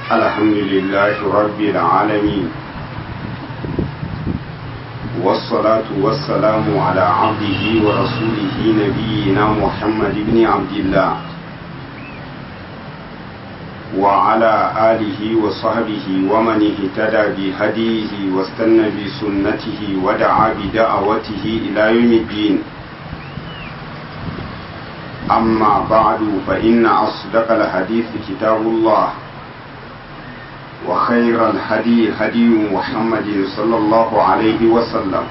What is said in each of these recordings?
الحمد لله رب العالمين والصلاة والسلام على عبده ورسوله نبينا محمد بن عبد الله وعلى آله وصحبه ومن اهتدى بهديه واستنى بسنته ودعا بدعوته إلى يوم الدين أما بعد فإن أصدق الحديث كتاب الله وخير الهدي هدي محمد صلى الله عليه وسلم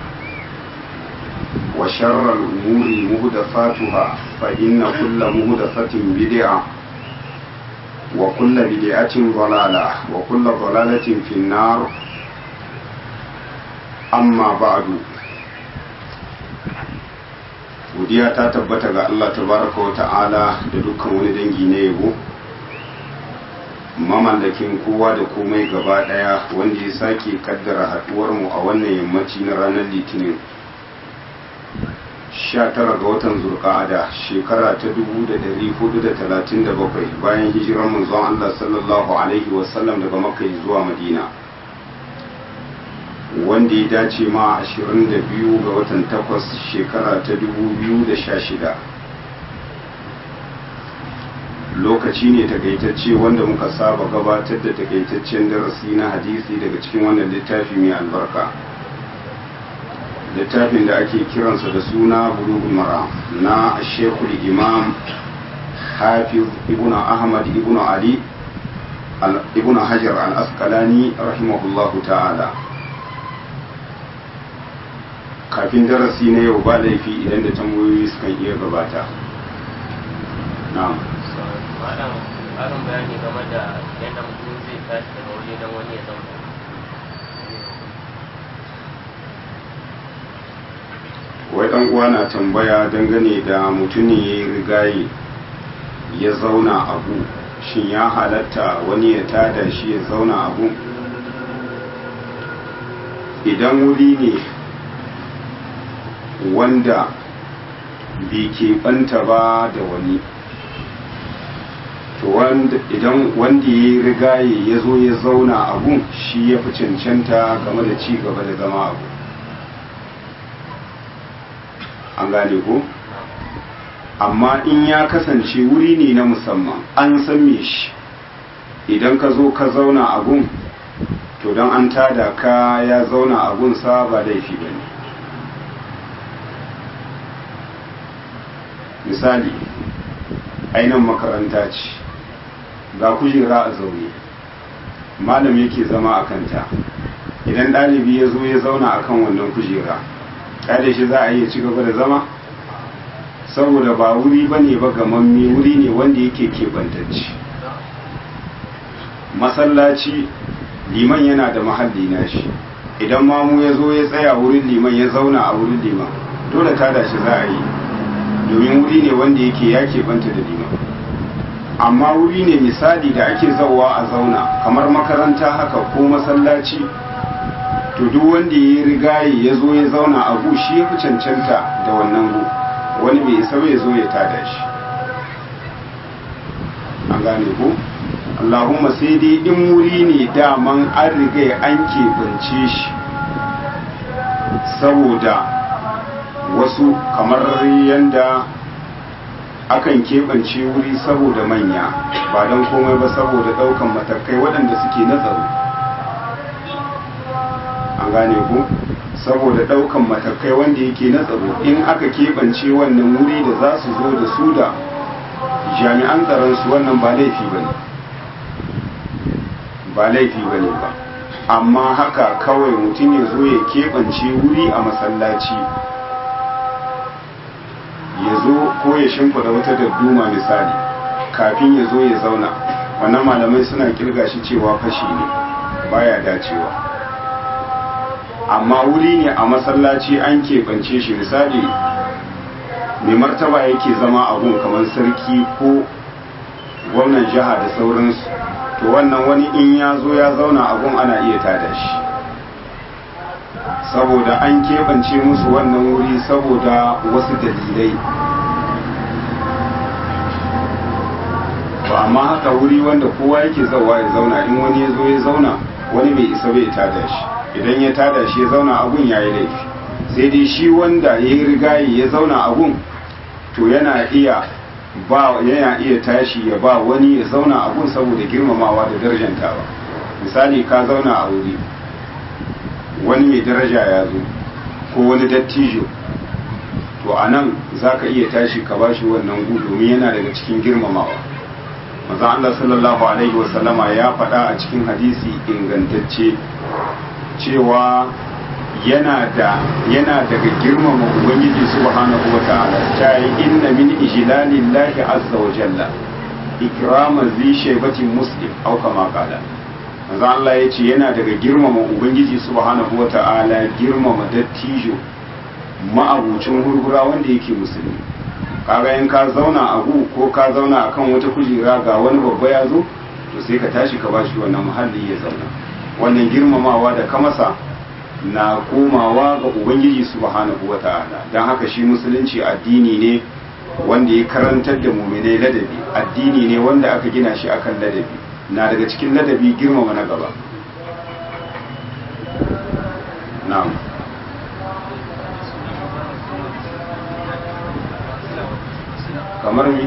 وشر الأمور مهدفاتها فإن كل مهدفة بدعة وكل بدعة ضلالة وكل ضلالة في النار أما بعد godiya ta tabbata ga Allah tabaraka wa ta'ala da dukkan wani dangi na yabo mamallakin kowa da komai gaba daya wanda ya sake kaddara haduwar mu a wannan yammaci na ranar litinin 19 ga watan zurqa'ada shekara ta 1437 bayan hijirar manzon Allah sallallahu alaihi wasallam daga makka zuwa madina wanda ya dace ma 22 ga watan 8 shekara ta 2016 lokaci ne takaitacce wanda muka saba gabatar da takaitaccen darasi na hadisi daga cikin wannan littafi mai albarka littafin da ake kiransa da suna bulugul mara na shekul imam hafiz ibn ahmad ibn ali ibn hajar al-asqalani rahimahullahu ta'ala kafin darasi na yau ba laifi idan da tambayoyi sukan iya gabata na'am malam ƙarin bayani game da yadda mutum zai tashi daga waje don wani ya zauna wai dan uwa na tambaya dangane da mutumin ya yi rigaye ya zauna abu shin ya halatta wani ya tada shi ya zauna abu idan wuri ne wanda bai keɓanta ba da wani to idan wanda ya yi rigaye ya zo ya zauna abu shi ya fi cancanta game da ci gaba da zama abu an gane ko amma in ya kasance wuri ne na musamman an san me shi idan ka zo ka zauna agun to don an tada ka ya zauna agun sa ba laifi ba ne misali ainihin makaranta ce ga kujera a zaune malam yake zama a kanta idan ɗalibi ya zo ya zauna a kan wannan kujera kada shi za a iya ci gaba da zama saboda ba wuri ba ne ba gamamme wuri ne wanda yake keɓantacci masallaci liman yana da mahalli na shi idan mamu ya zo ya tsaya wurin liman ya zauna a wurin liman dole tada shi za a yi domin wuri ne wanda yake ya keɓanta da liman amma wuri ne misali da ake zauwa a zauna kamar makaranta haka ko masallaci to duk wanda ya rigaye ya zo ya zauna a gu shi ya fi cancanta da wannan gu wani bai isa ya zo ya tada shi an gane ko allahumma sai dai in wuri ne daman an riga an keɓance shi saboda wasu kamar yanda akan keɓance wuri saboda manya ba don komai ba saboda ɗaukan matakai waɗanda suke na tsaro an gane ku saboda ɗaukan matakai wanda yake na tsaro in aka keɓance wannan wuri da za su zo da su da jami'an tsaron su wannan ba laifi ba ne ba laifi ba ne ba amma haka kawai mutum ya zo ya keɓance wuri a masallaci ya zo ko ya shimfida wata dadduma misali kafin ya zo ya zauna wannan malamai suna kirga shi cewa fashi ne baya dacewa amma wuri ne a masallaci an keɓance shi misali mai martaba yake zama abun kamar sarki ko gwamnan jiha da sauransu to wannan wani in ya zo ya zauna abun ana iya tada shi saboda an keɓance musu wannan wuri saboda wasu dalilai to amma haka wuri wanda kowa yake zawa ya zauna in wani ya zo ya zauna wani bai isa bai tada shi idan ya tada shi ya zauna abun ya yi laifi sai dai shi wanda ya yi rigayi ya zauna abun to yana iya ba yana iya tashi ya ba wani ya zauna abun saboda girmamawa da darajantawa misali ka zauna a wuri wani mai daraja ya zo ko wani dattijo to a nan za ka iya tashi ka bashi wannan gu domin yana daga cikin girmamawa maza Allah sallallahu alaihi wasallama ya faɗa a cikin hadisi ingantacce cewa yana da yana daga girmama ubangiji subhanahu wa ta'ala ta yi inna min ijlalillahi azza wa jalla ikrama zi shaybatin muslim au kama qala manzo Allah ya ce yana daga girmama ubangiji subhanahu wa ta'ala girmama dattijo ma'abucin hurhura wanda yake musulmi kaga in ka zauna a gu ko ka zauna akan wata kujera ga wani babba ya zo to sai ka tashi ka bashi wannan muhalli ya zauna wannan girmamawa da ka masa na komawa ga ubangiji subhanahu wa ta'ala don haka shi musulunci addini ne wanda ya karantar da muminai ladabi addini ne wanda aka gina shi akan ladabi na daga cikin ladabi girmama na gaba na'am kamar mi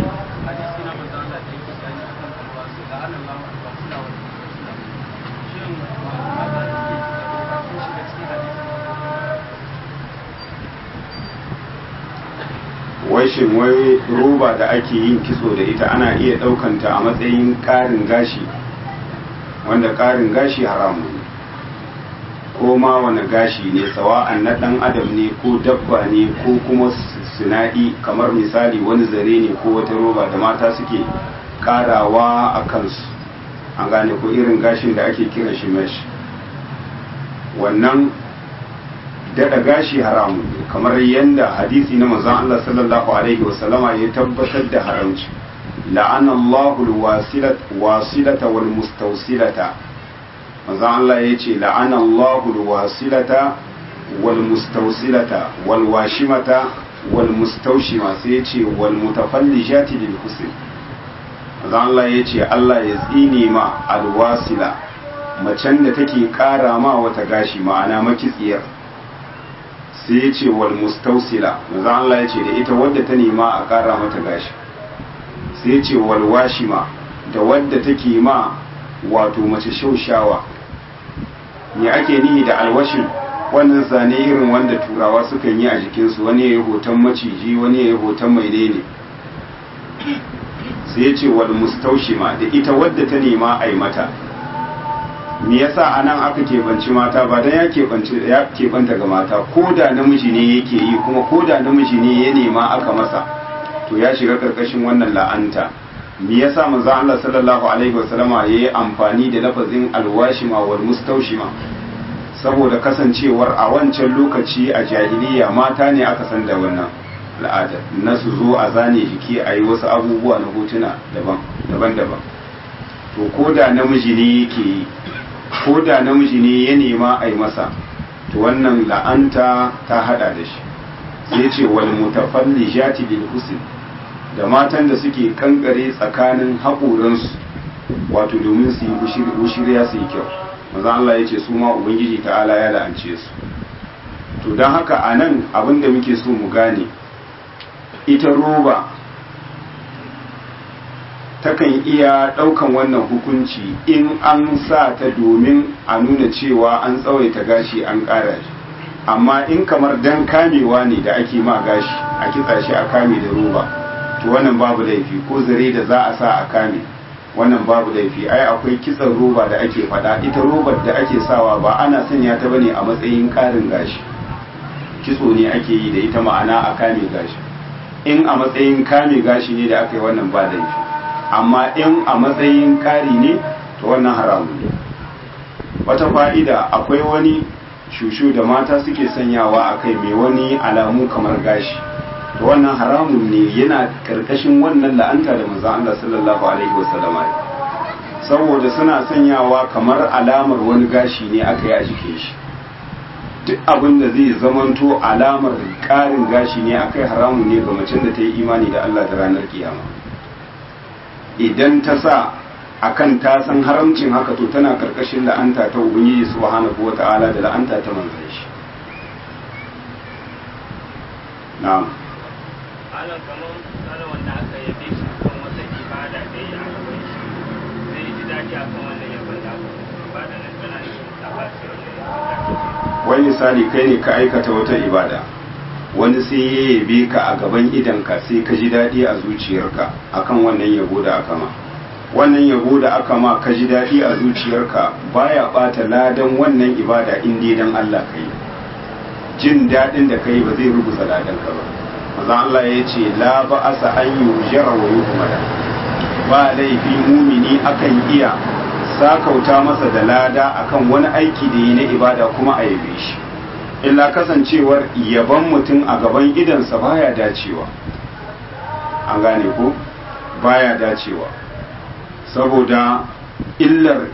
wai shin wai roba da ake yin kitso da ita ana iya ɗaukanta a matsayin ƙarin gashi wanda ƙarin gashi haramu ne ko ma wani gashi ne sawa'an na ɗan adam ne ko dabba ne ko kuma sina'i kamar misali wani zare ne ko wata roba da mata suke ƙarawa a kansu an gane ko irin gashin da ake kira shi mesh wannan daɗa gashi haramu ne kamar yadda hadisi na manzon Allah sallallahu alaihi wasallama ya tabbatar da haramci la'ana Allahu wasilata wal mustawsilata manzon Allah ya ce la'ana Allahu wasilata wal mustawsilata wal washimata wal mustawshima sai ya ce wal mutafallijati lil husn manzon Allah ya ce Allah ya tsine ma alwasila macen da take kara ma wata gashi ma'ana makitsiyar sai ya ce wal mustausila manzo Allah ya ce da ita wadda ta nema a ƙara mata gashi sai ya ce wal washima da wadda take ma wato mace shaushawa me ake nihi da alwashin wannan zane irin wanda turawa sukan yi a jikinsu wani ya yi hoton maciji wani ya yi hoton mai ne sai ya ce wal mustaushima da ita wadda ta nema a yi mata me yasa anan aka keɓanci mata ba dan ya keɓanci ya keɓanta ga mata ko da namiji ne yake yi kuma ko da namiji ne ya nema aka masa to ya shiga karkashin wannan la'anta me yasa manzo Allah sallallahu alaihi wasallama yayi amfani da lafazin alwashima wal mustawshima saboda kasancewar a wancan lokaci a jahiliya mata ne aka san da wannan al'ada na su zo a zane jiki a yi wasu abubuwa na hotuna daban-daban to ko da namiji ne yake yi ko da namiji ne ya nema a yi masa to wannan la'anta ta hada da shi sai ce wal mutafallijati bil husn da matan da suke kankare tsakanin haƙoransu wato domin su yi wushiriya su yi kyau maza Allah ya ce su ma ubangiji ta'ala ya la'ance su to don haka a nan abin da muke so mu gane ita roba takan iya ɗaukan wannan hukunci in an sa ta domin a nuna cewa an tsawaita gashi an ƙara shi amma in kamar dan kamewa ne da ake ma gashi a kitsa shi a kame da roba to wannan babu laifi ko zare da za a sa a kame wannan babu laifi ai akwai kitsan roba da ake faɗa ita robar da ake sawa ba ana sanya ta bane a matsayin ƙarin gashi kitso ne ake yi da ita ma'ana a kame gashi in a matsayin kame gashi ne da aka yi wannan ba laifi amma in a matsayin ƙari ne to wannan haramun ne wata fa'ida akwai wani shushu da mata suke sanyawa a kai mai wani alamu kamar gashi to wannan haramun ne yana karkashin wannan la'anta da manzo Allah sallallahu alaihi wasallama saboda suna sanyawa kamar alamar wani gashi ne aka yi a jikin shi duk abin da zai zamanto alamar ƙarin gashi ne akai haramun ne ga macen da ta yi imani da Allah da ranar kiyama idan ta sa akan ta san haramcin haka to tana karkashin la'anta ta ubangiji subhanahu wata'ala da la'anta ta manzon shi na'am alam kamar tsarin wanda aka yabe shi kan wata ibada da ya yi a gaban shi zai ji daɗi a kan wannan yabon da aka ibada nan tana yin tabbaci wannan yabon wani misali kai ne ka aikata wata ibada wani sai ya yabe ka a gaban idanka sai ka ji daɗi a zuciyarka akan wannan yabo da aka ma wannan yabo da aka ma ka ji daɗi a zuciyarka baya ɓata ladan wannan ibada in dai dan Allah kai jin daɗin da kai ba zai rubuta ladan ka ba maza Allah ya ce la ba asa an yujara wa yuhmada ba laifi mumini akan iya sakauta masa da lada akan wani aiki da yi na ibada kuma a yabe shi illa kasancewar yaban mutum a gaban idansa baya dacewa an gane ko baya dacewa saboda illar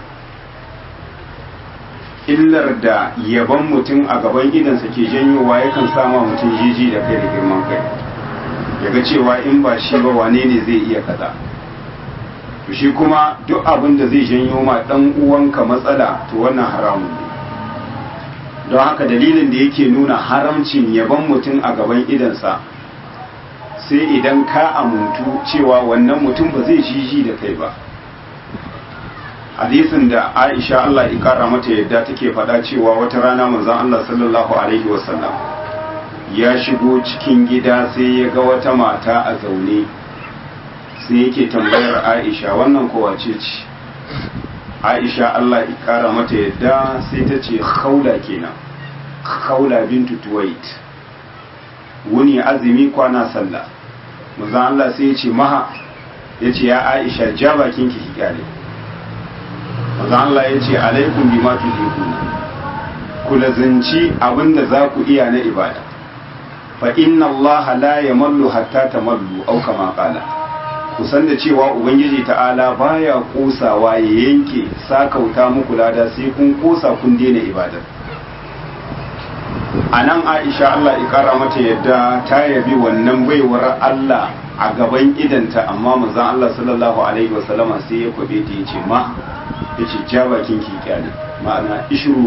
illar da yaban mutum a gaban idansa ke janyowa yakan sama mutum jiji da kai da girman kai yaga cewa in ba shi ba wane ne zai iya kaza to shi kuma duk abin da zai janyo ma dan uwanka matsala to wannan haramun ne don haka dalilin da yake nuna haramcin yaban mutum a gaban idansa sai idan ka amuntu cewa wannan mutum ba zai jiji da kai ba hadisin da aisha Allah ya kara mata yadda take faɗa cewa wata rana manzon Allah sallallahu alaihi wasallam ya shigo cikin gida sai ya ga wata mata a zaune sai yake tambayar aisha wannan kowace ce aisha Allah ya kara mata yadda sai ta ce khawla kenan khawla bintu tuwait wuni azumi kwana sallah manzon Allah sai ya ce maha ya ce ya aisha ja bakin ki kyale manzon Allah ya ce alaikum bima tudikuna ku lazanci abinda za ku iya na ibada fa inna Allah la yamallu hatta tamallu au kama qala ku san da cewa ubangiji ta'ala baya kosawa ya yanke sakauta muku lada sai kun kosa kun daina ibadar a nan aisha Allah ya kara mata yadda ta yabi wannan baiwar Allah a gaban idanta amma manzon Allah sallallahu alaihi wasallama sai ya kwabe ta yace ma yace ja bakin ki kyale ma'ana ishuru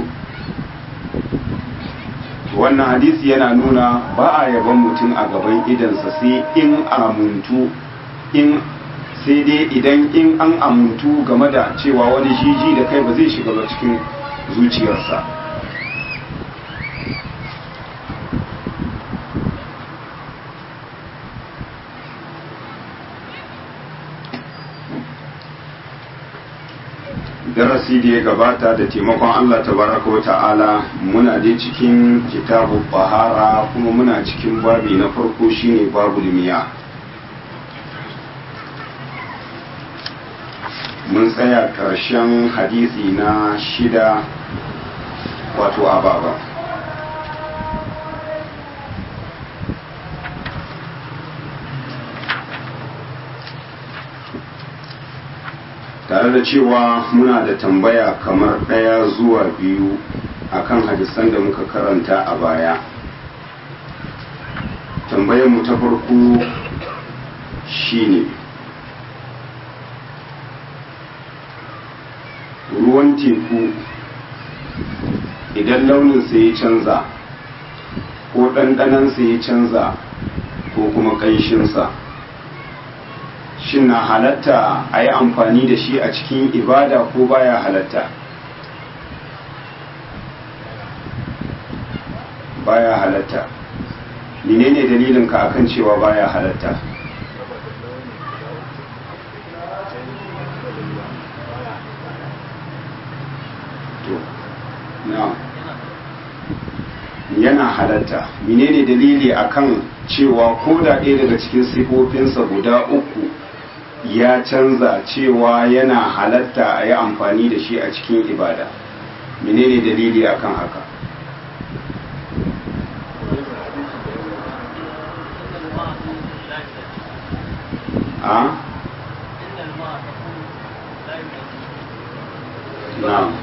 wannan hadisi yana nuna ba a yaban mutum a gaban idansa sai in amuntu in sai dai idan in an amuntu game da cewa wani jiji da kai ba zai shiga ba cikin zuciyarsa darasi da ya gabata da taimakon Allah tabaraka wa ta'ala muna dai cikin kitabu bahara kuma muna cikin babi na farko shine babu limiya mun tsaya karshen hadisi na shida wato ababa tare da cewa muna da tambaya kamar ɗaya zuwa biyu akan hadisan da muka karanta a baya tambayarmu ta farko shine ruwan teku idan launinsa ya canza ko ɗanɗanansa ya canza ko kuma ƙanshinsa shin na halatta a yi amfani da shi a cikin ibada ko baya halatta baya halatta menene dalilin ka akan cewa baya halatta to na yana halatta menene dalili akan cewa ko da ɗaya daga cikin sifofinsa guda uku ya canza cewa yana halatta a yi amfani da shi a cikin ibada menene dalili akan haka a na'am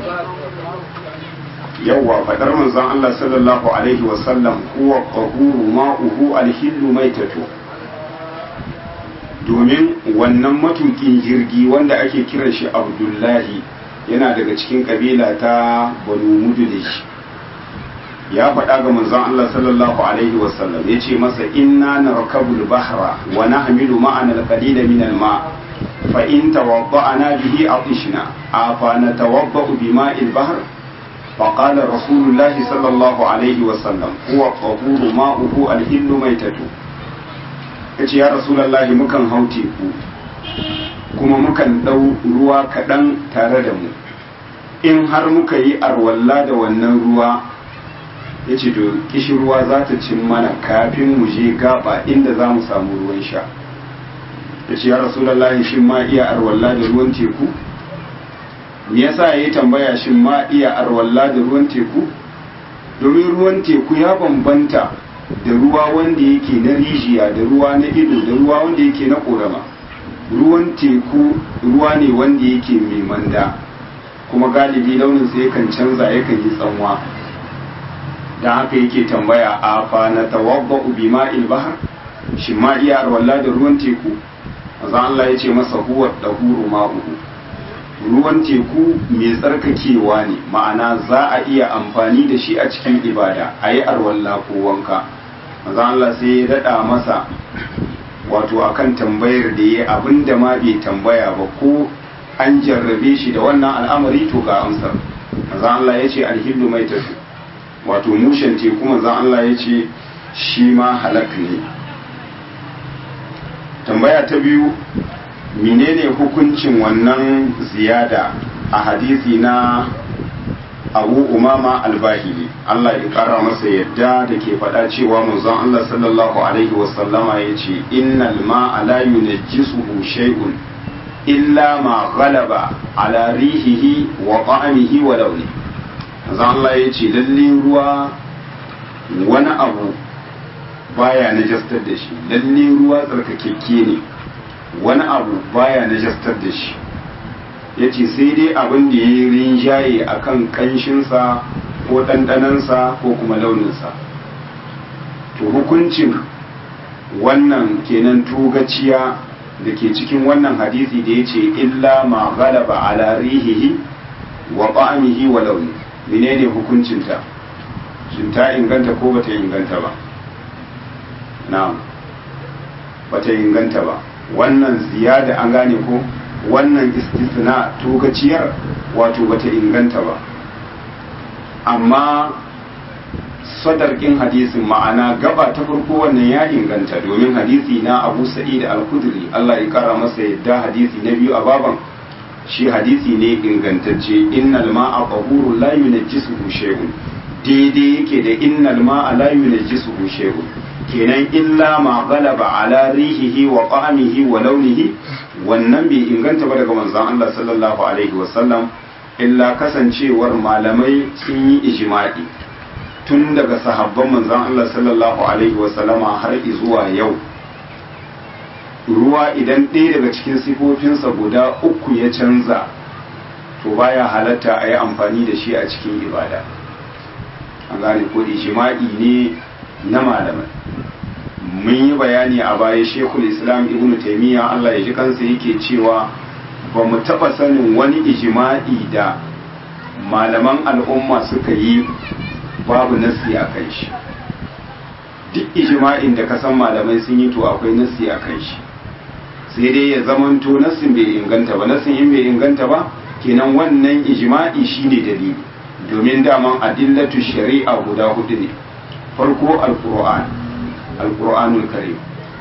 yawwa fadar manzon Allah sallallahu alaihi wasallam huwa qahuru ma'uhu alhillu maitatu domin wannan matukin jirgi wanda ake kiran shi abdullahi yana daga cikin kabila ta banu mudulish ya faɗa ga manzon Allah sallallahu alaihi wasallam ya ce masa inna narkabul bahra wa nahmilu ma'ana al-qalila min al-ma fa in tawadda'na bihi atishna afa natawadda'u bima'il bahr فقال رسول الله صلى الله عليه وسلم هو الطهور ماؤه الحل ميتته yace ya rasulallahi mukan hau teku kuma mukan ɗau ruwa kaɗan tare da mu in har muka yi arwalla da wannan ruwa ya ce to kishi ruwa za ta cin mana kafin mu je gaba inda za mu samu ruwan sha ya ce ya rasulallahi shin ma iya arwalla da ruwan teku me yasa ya yi tambaya shin ma iya arwalla da ruwan teku domin ruwan teku ya bambanta da ruwa wanda yake na rijiya da ruwa na ido da ruwa wanda yake na korama ruwan teku ruwa ne wanda yake mai manda kuma galibi launinsa yakan canza yakan yi tsanwa don haka yake tambaya a fa na tawabba ubi ma'il bahar shi ma iya arwalla da ruwan teku azan Allah ya ce masa huwa dahuru ma'uhu ruwan teku mai tsarkakewa ne ma'ana za a iya amfani da shi a cikin ibada a yi arwalla ko wanka maza Allah sai ya daɗa masa wato akan tambayar da ya abin da ma bai tambaya ba ko an jarrabe shi da wannan al'amari to ga amsar maza Allah ya ce alhillu mai tafi wato mushen teku maza Allah ya ce shi ma halak ne tambaya ta biyu menene hukuncin wannan ziyada a hadisi na abu umama albahili Allah ya kara masa yadda da ke faɗa cewa manzon Allah sallallahu alaihi wasallama ya ce innal ma'a la yunajjisuhu shay'un illa ma ghalaba ala rihihi wa ta'amihi wa launi manzon Allah ya ce lalle ruwa wani abu baya najastar da shi lalle ruwa tsarkakekke ne wani abu baya najastar da shi ya ce sai dai abin da ya yi rinjaye a kan ƙanshinsa ko ɗanɗanansa ko kuma launinsa to hukuncin wannan kenan tugaciya da ke cikin wannan hadisi da ya ce illa ma galaba ala rihihi wa ba'amihi wa launi menene hukuncinta shin ta inganta ko bata inganta ba na'am bata inganta ba wannan ziyada an gane ko wannan istisna tokaciyar wato bata inganta ba amma sadarkin hadisin ma'ana gaba ta farko wannan ya inganta domin hadisi na abu sa'id al-kudri Allah ya kara masa yadda hadisi na biyu a baban shi hadisi ne ingantacce innal ma'a tahurun la yunajjisuhu shay'un daidai yake da innal ma'a la yunajjisuhu shay'un kenan illa ma galaba ala rihihi wa qamihi wa launihi wannan bai inganta ba daga manzon Allah sallallahu alaihi wa sallam illa kasancewar malamai sun yi ijma'i tun daga sahabban manzon Allah sallallahu alaihi wa sallama har zuwa yau ruwa idan ɗaya daga cikin sifofinsa guda uku ya canza to baya halatta a yi amfani da shi a cikin ibada an gane ko ijma'i ne na malamai mun yi bayani a baya shekul islam ibn taimiyya allah ya ji kansa yake cewa ba mu taɓa sanin wani ijima'i da malaman al'umma suka yi babu nasi a kan shi duk ijima'in da ka san malamai sun yi to akwai nasi a kan shi sai dai ya zamanto nasin bai inganta ba nasin in bai inganta ba kenan wannan ijima'i shine dalili domin daman adillatu shari'a guda hudu ne farko alkur'an alkur'anul karim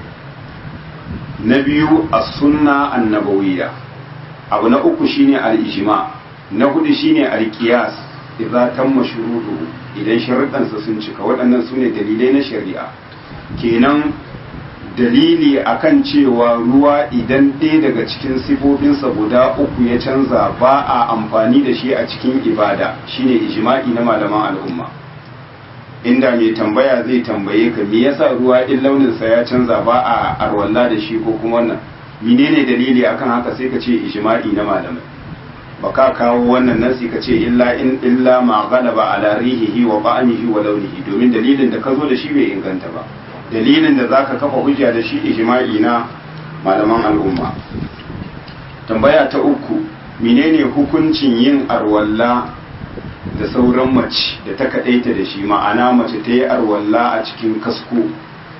na biyu as-sunna annabawiyya abu na uku shine al-ijma na hudu shine al-qiyas idza tamma shuruɗu idan sharuɗansa sun cika waɗannan su ne dalilai na shari'a kenan dalili akan cewa ruwa idan ɗaya daga cikin sifofinsa guda uku ya canza ba a amfani da shi a cikin ibada shine ijma'i na malaman al'umma inda mai tambaya zai tambaye ka me yasa ruwa in launinsa ya canza ba a arwalla da shi ko kuma wannan menene dalili akan haka sai ka ce ijma'i na malamai ba ka kawo wannan nasi ka ce illa in illa ma galaba ala rihihi wa ba'amihi wa launihi domin dalilin da ka zo da shi bai inganta ba dalilin da zaka kafa hujja da shi ijma'i na malaman al'umma tambaya ta uku menene hukuncin yin arwalla da sauran mace da ta kaɗaita da shi ma'ana mace ta yi arwalla a cikin kasko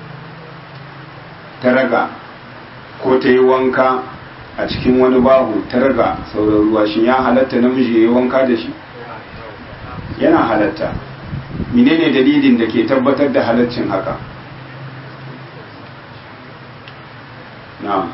ta raga ko ta yi wanka a cikin wani bahu ta raga sauran ruwa shi ya halatta namiji ya yi wanka da shi yana halatta menene dalilin da ke tabbatar da halaccin haka na'am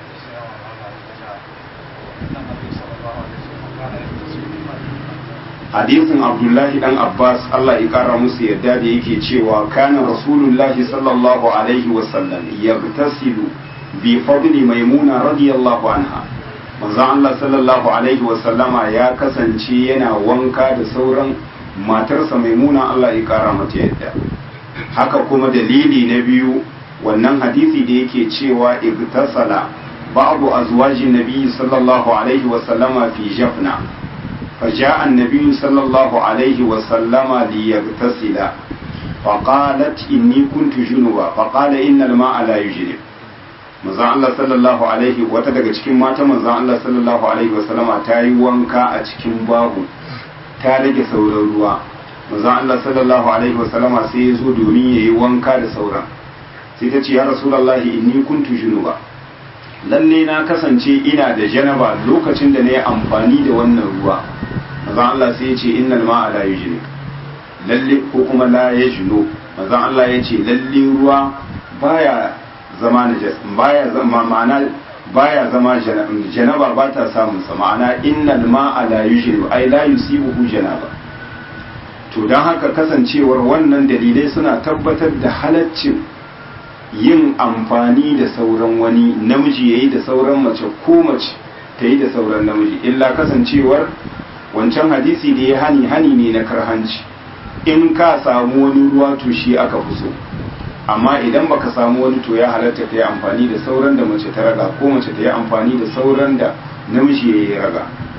hadisin abdullahi dan abbas allah ya kara musu yadda da yake cewa kana rasulullahi sallallahu alaihi wasallam yagtasilu bi fadli maimuna radiyallahu anha manzon allah sallallahu alaihi wasallama ya kasance yana wanka da sauran matarsa maimuna allah ya kara mata yadda haka kuma dalili na biyu wannan hadisi da yake cewa igtasala ba'du azwajin nabi sallallahu alaihi wasallama fi jafna فجاء النبي صلى الله عليه وسلم ليغتسل فقالت إني كنت جنبا فقال إن الماء لا يجري manzon Allah sallallahu alaihi wata daga cikin mata manzon Allah sallallahu alaihi wasallama ta yi wanka a cikin babu ta rage sauran ruwa manzon Allah sallallahu alaihi wasallama sai ya zo domin ya yi wanka da sauran sai ta ce ya rasulullahi inni kuntu junuba lalle na kasance ina da janaba lokacin da na yi amfani da wannan ruwa manzon Allah sai ya ce innal ma'a la yujni lalle ko kuma la yajnu manzon Allah ya ce lalle ruwa baya zama najas baya zama ma'ana baya zama janaba ba ta samun sa ma'ana innal ma'a la yujni ai la yusibuhu janaba to dan haka kasancewar wannan dalilai suna tabbatar da halaccin yin amfani da sauran wani namiji yayi da sauran mace ko mace ta yi da sauran namiji illa kasancewar wancan hadisi da ya hani hani ne na karhanci in ka samu wani ruwa to shi aka fi so amma idan baka samu wani to ya halatta ta yi amfani da sauran da mace ta raga ko mace ta yi amfani da sauran da namiji ya yi raga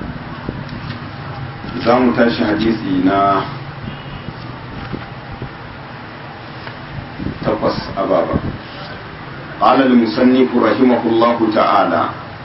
za mu tashi hadisi na takwas a baba قال المصنف رحمه الله تعالى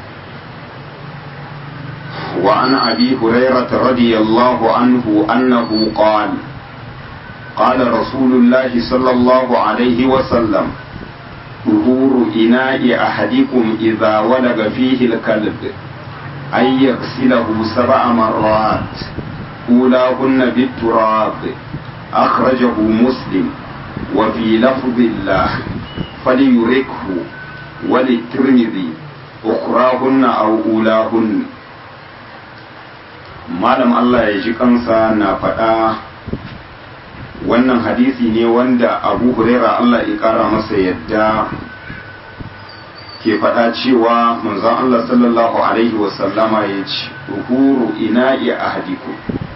وعن أبي هريرة رضي الله عنه أنه قال قال رسول الله صلى الله عليه وسلم ظهور إناء أحدكم إذا ولغ فيه الكلب أن يغسله سبع مرات أولاهن بالتراب أخرجه مسلم وفي لفظ الله فليركه وللترمذي أخراهن أو أولاهن malam Allah ya ji kansa na faɗa wannan hadisi ne wanda abu huraira Allah ya ƙara masa yadda ke faɗa cewa manzon Allah sallallahu alaihi wasallama ya ce ruhuru ina iya ahadiku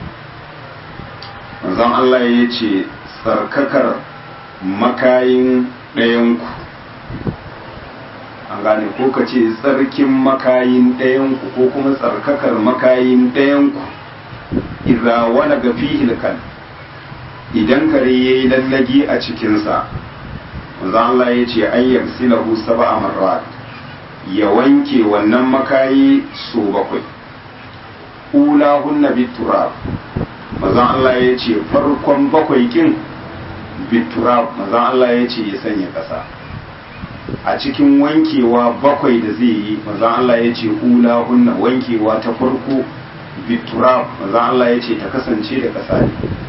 manzon Allah ya ce tsarkakar makayin ɗayanku an gane ko ka ce tsarkin makayin ɗayanku ko kuma tsarkakar makayin ɗayanku idza wala ga fihil kan idan kare yayi lallagi a cikinsa manzo Allah ya ce ayyar silahu sab'a marrat ya wanke wannan makayi so bakwai ula hunna biturab manzo Allah ya ce farkon bakwai kin biturab manzo Allah ya ce ya sanya ƙasa a cikin wankewa bakwai da zai yi manzon Allah ya ce ula hunna wankewa ta farko biturab manzon Allah ya ce ta kasance da ƙasa ne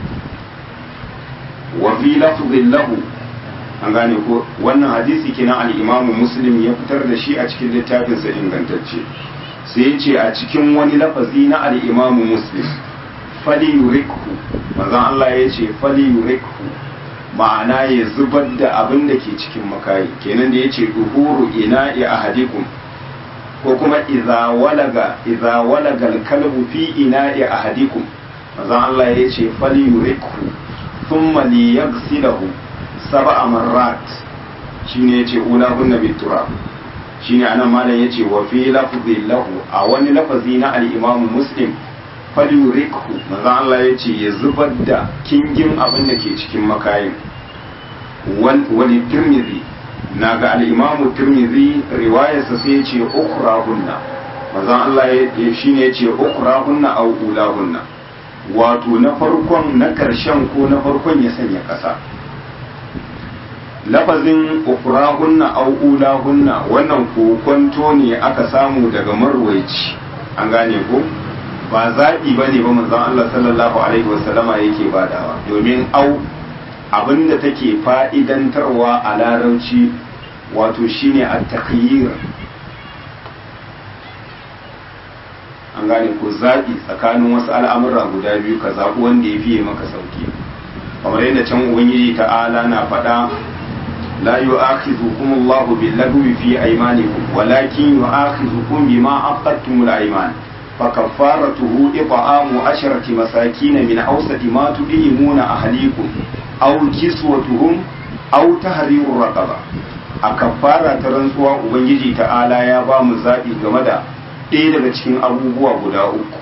wa fi lafzin lahu an gane ko wannan hadisi kenan al-Imam Muslim ya fitar da shi a cikin littafinsa ingantacce sai ya ce a cikin wani lafazi na al-Imam Muslim fali yurikhu manzon Allah ya ce fali yurikhu ma'ana ya zubar da abin da ke cikin makayi kenan da ya ce duhuru ina ya ahadikum ko kuma iza walaga iza walaga kalbu fi ina ya ahadikum manzon Allah ya ce fali yuriku thumma li yaghsilahu sab'a marrat shine yace ula hunna biturab shine anan malam yace wa fi lafzi lahu a wani lafazi na al-Imam Muslim fali yuriku manzon Allah yace ya zubar da kingin abin da ke cikin makayin wani tirmidhi na ga al'imamu turmizi riwayarsa sai ya ce ukurahunna mazan Allah ya shi ne ya ce ukurahunna a ulahunna wato na farkon na ƙarshen ko na farkon ya sanya ƙasa lafazin ukurahunna a ulahunna wannan kokonto ne aka samu daga marwaici an gane ko ba zaɓi ba ne ba manzon Allah sallallahu alaihi wasallama yake badawa domin au abinda take fa'idantarwa a larauci wato shine a takhyir an gane ko zaɓi tsakanin wasu al'amura guda biyu ka zaɓi wanda ya fiye maka sauki kamar yadda can ubangiji ta'ala na faɗa la yu'akhidhukum Allahu bil-lagwi fi aymanikum walakin yu'akhidhukum bima aqadtumul ayman فكفارته إطعام عشرة مساكين من أوسط ما تديمون أهليكم أو كسوتهم أو تحرير رقبة a kafara ta rantsuwa ubangiji ta'ala ya ba mu zaɓi game da ɗaya daga cikin abubuwa guda uku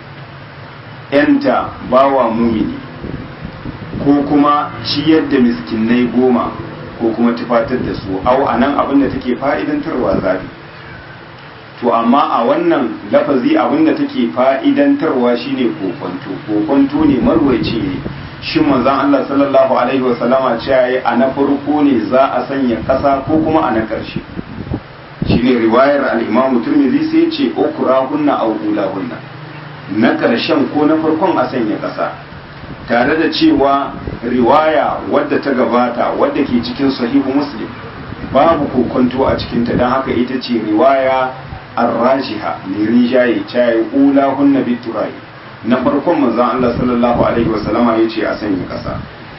yanta bawa mumini ko kuma ciyar da miskinai goma ko kuma tufatar da su au a nan abin da take fa'idantarwa zaɓi to amma a wannan lafazi abinda take fa'idantarwa shine kokonto kokonto ne marwaci ne shi manzon Allah sallallahu alaihi wasallama cewa yi a na farko ne za a sanya ƙasa ko kuma a na ƙarshe shine riwayar al-Imam Tirmidhi sai ce ukurahunna aw ulahunna na ƙarshen ko na farkon a sanya ƙasa tare da cewa riwaya wadda ta gabata wadda ke cikin sahihu muslim babu kokonto a cikinta don haka ita ce riwaya arrajiha ne rinjaye caye ula hunna biturai na farkon manzon Allah sallallahu alaihi wasallama yace a sanya kasa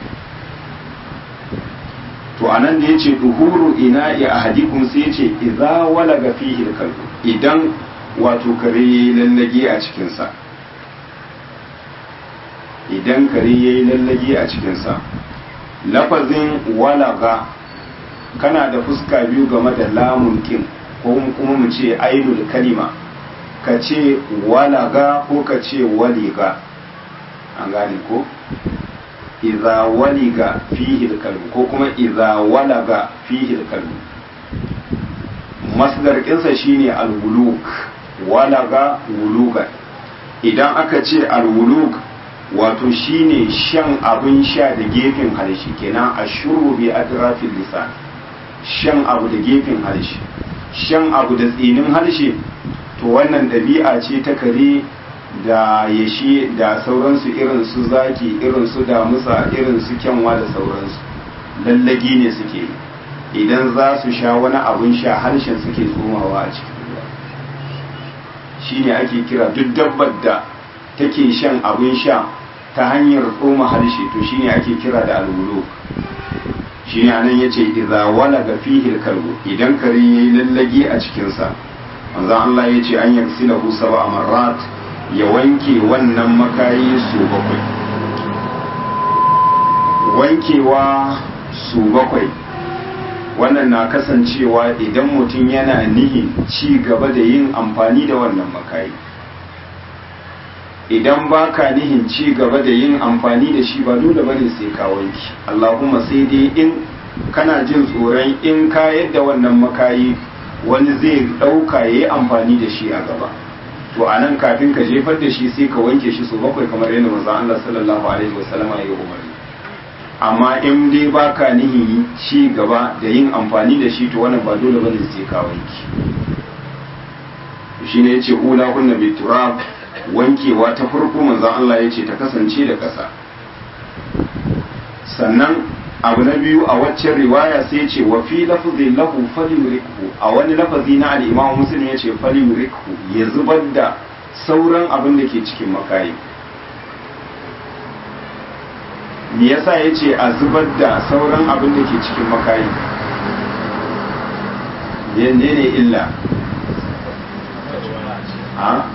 to anan da yace duhuru ina ya ahadikum sai yace idza walaga fihi kalbu idan wato kare yayi lallage a cikin sa idan kare yayi lallage a cikin sa lafazin walaga kana da fuska biyu game da lamun kin ko kuma mu ce ainul kalima ka ce walaga ko ka ce waliga an gane ko iza waliga fihi kalbu ko kuma iza walaga fihi kalbu masdar kinsa shine alwuluk walaga wuluga idan aka ce alwuluk wato shine shan abin sha da gefen harshe kenan ashuru bi atrafil lisan shan abu da gefen harshe shan abu da tsinin harshe to wannan ɗabi'a ce ta kare da yashi da sauransu irin su zaki irin su damusa irin su kyanwa da sauransu lallagi ne suke idan za su sha wani abun sha harshen suke tsomawa a cikin ruwa shine ake kira duk dabbar da take shan abun sha ta hanyar tsoma harshe to shine ake kira da alwuluk shi ne anan ya ce iza walaga fihi kalbu idan kare yayi lallage a cikinsa manzon Allah ya ce an yaksilahu sab'a marrat ya wanke wannan makayi su bakwai wankewa su bakwai wannan na kasancewa idan mutum yana nihin ci gaba da yin amfani da wannan makayi idan baka nihin ci gaba da yin amfani da shi ba dole bane sai ka wanki Allahumma sai dai in kana jin tsoron in ka yadda wannan makayi wani zai ɗauka ya yi amfani da shi a gaba to a nan kafin ka jefar da shi sai ka wanke shi su bakwai kamar yadda manzo Allah sallallahu alaihi wasallam ya yi umarni amma in dai baka nihin ci gaba da yin amfani da shi to wannan ba dole bane sai ka wanki shine yace ula kunna biturab wankewa ta farko manzon Allah ya ce ta kasance da ƙasa sannan abu na biyu a waccan riwaya sai ce wa fi lafzin lahu falyurikhu a wani lafazi na al-Imam Muslim ya ce falyurikhu ya zubar da sauran abin da ke cikin makayi me yasa ya ce a zubar da sauran abin da ke cikin makayi yanne ne illa a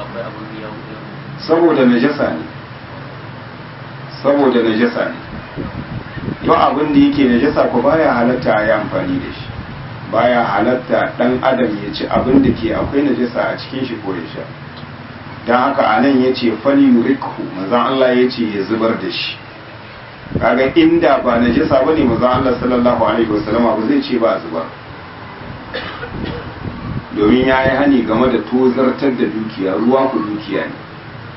saboda najasa ne saboda najasa ne yau abin da yake najasa ko baya halatta a yi amfani da shi baya halatta dan adam ya ci abin da ke akwai najasa a cikin shi ko ya sha don haka a nan ya ce fali rikhu mazan Allah ya ce ya zubar da shi kaga inda ba najasa bane manzon Allah sallallahu alaihi wasallama ba zai ce ba a zubar domin ya yi hani game da tozartar da dukiya ruwa ku dukiya ne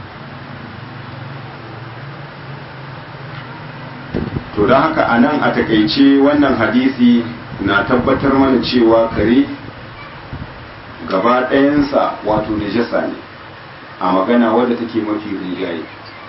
to don haka a nan a takaice wannan hadisi na tabbatar mana cewa kare gaba ɗayansa wato najasa ne a magana wadda take mafi rinjaye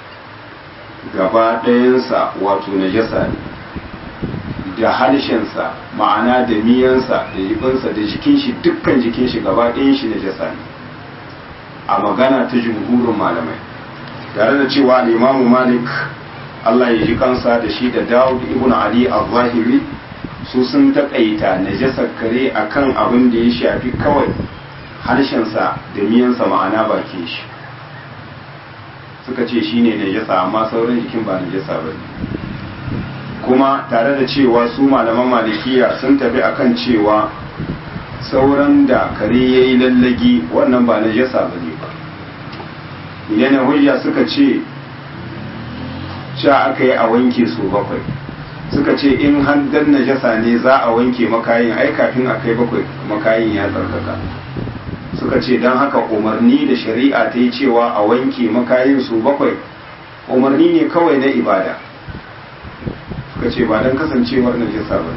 gaba ɗayansa wato najasa ne da harshensa ma'ana da miyansa da jibinsa da jikin shi dukkan jikin shi gaba ɗayan shi najasa ne a magana ta jumhurin malamai tare da cewa al'imamu malik Allah ya ji kansa da shi da Dawud ibn Ali al-Zahiri su sun taƙaita najasar kare akan abin da ya shafi kawai harshensa da miyansa ma'ana bakin shi suka ce shi ne najasa amma sauran jikin ba najasa ba kuma tare da cewa su malaman malikiya sun tafi akan cewa sauran da kare ya yi lallagi wannan ba najasa ba ne ba idan hujja suka ce sha aka yi a wanke su bakwai suka ce in handan najasa ne za a wanke makayin ai kafin a kai bakwai makayin ya tsarkaka suka ce don haka umarni da shari'a ta yi cewa a wanke makayin su bakwai umarni ne kawai na ibada suka ce ba don kasancewar najasa ba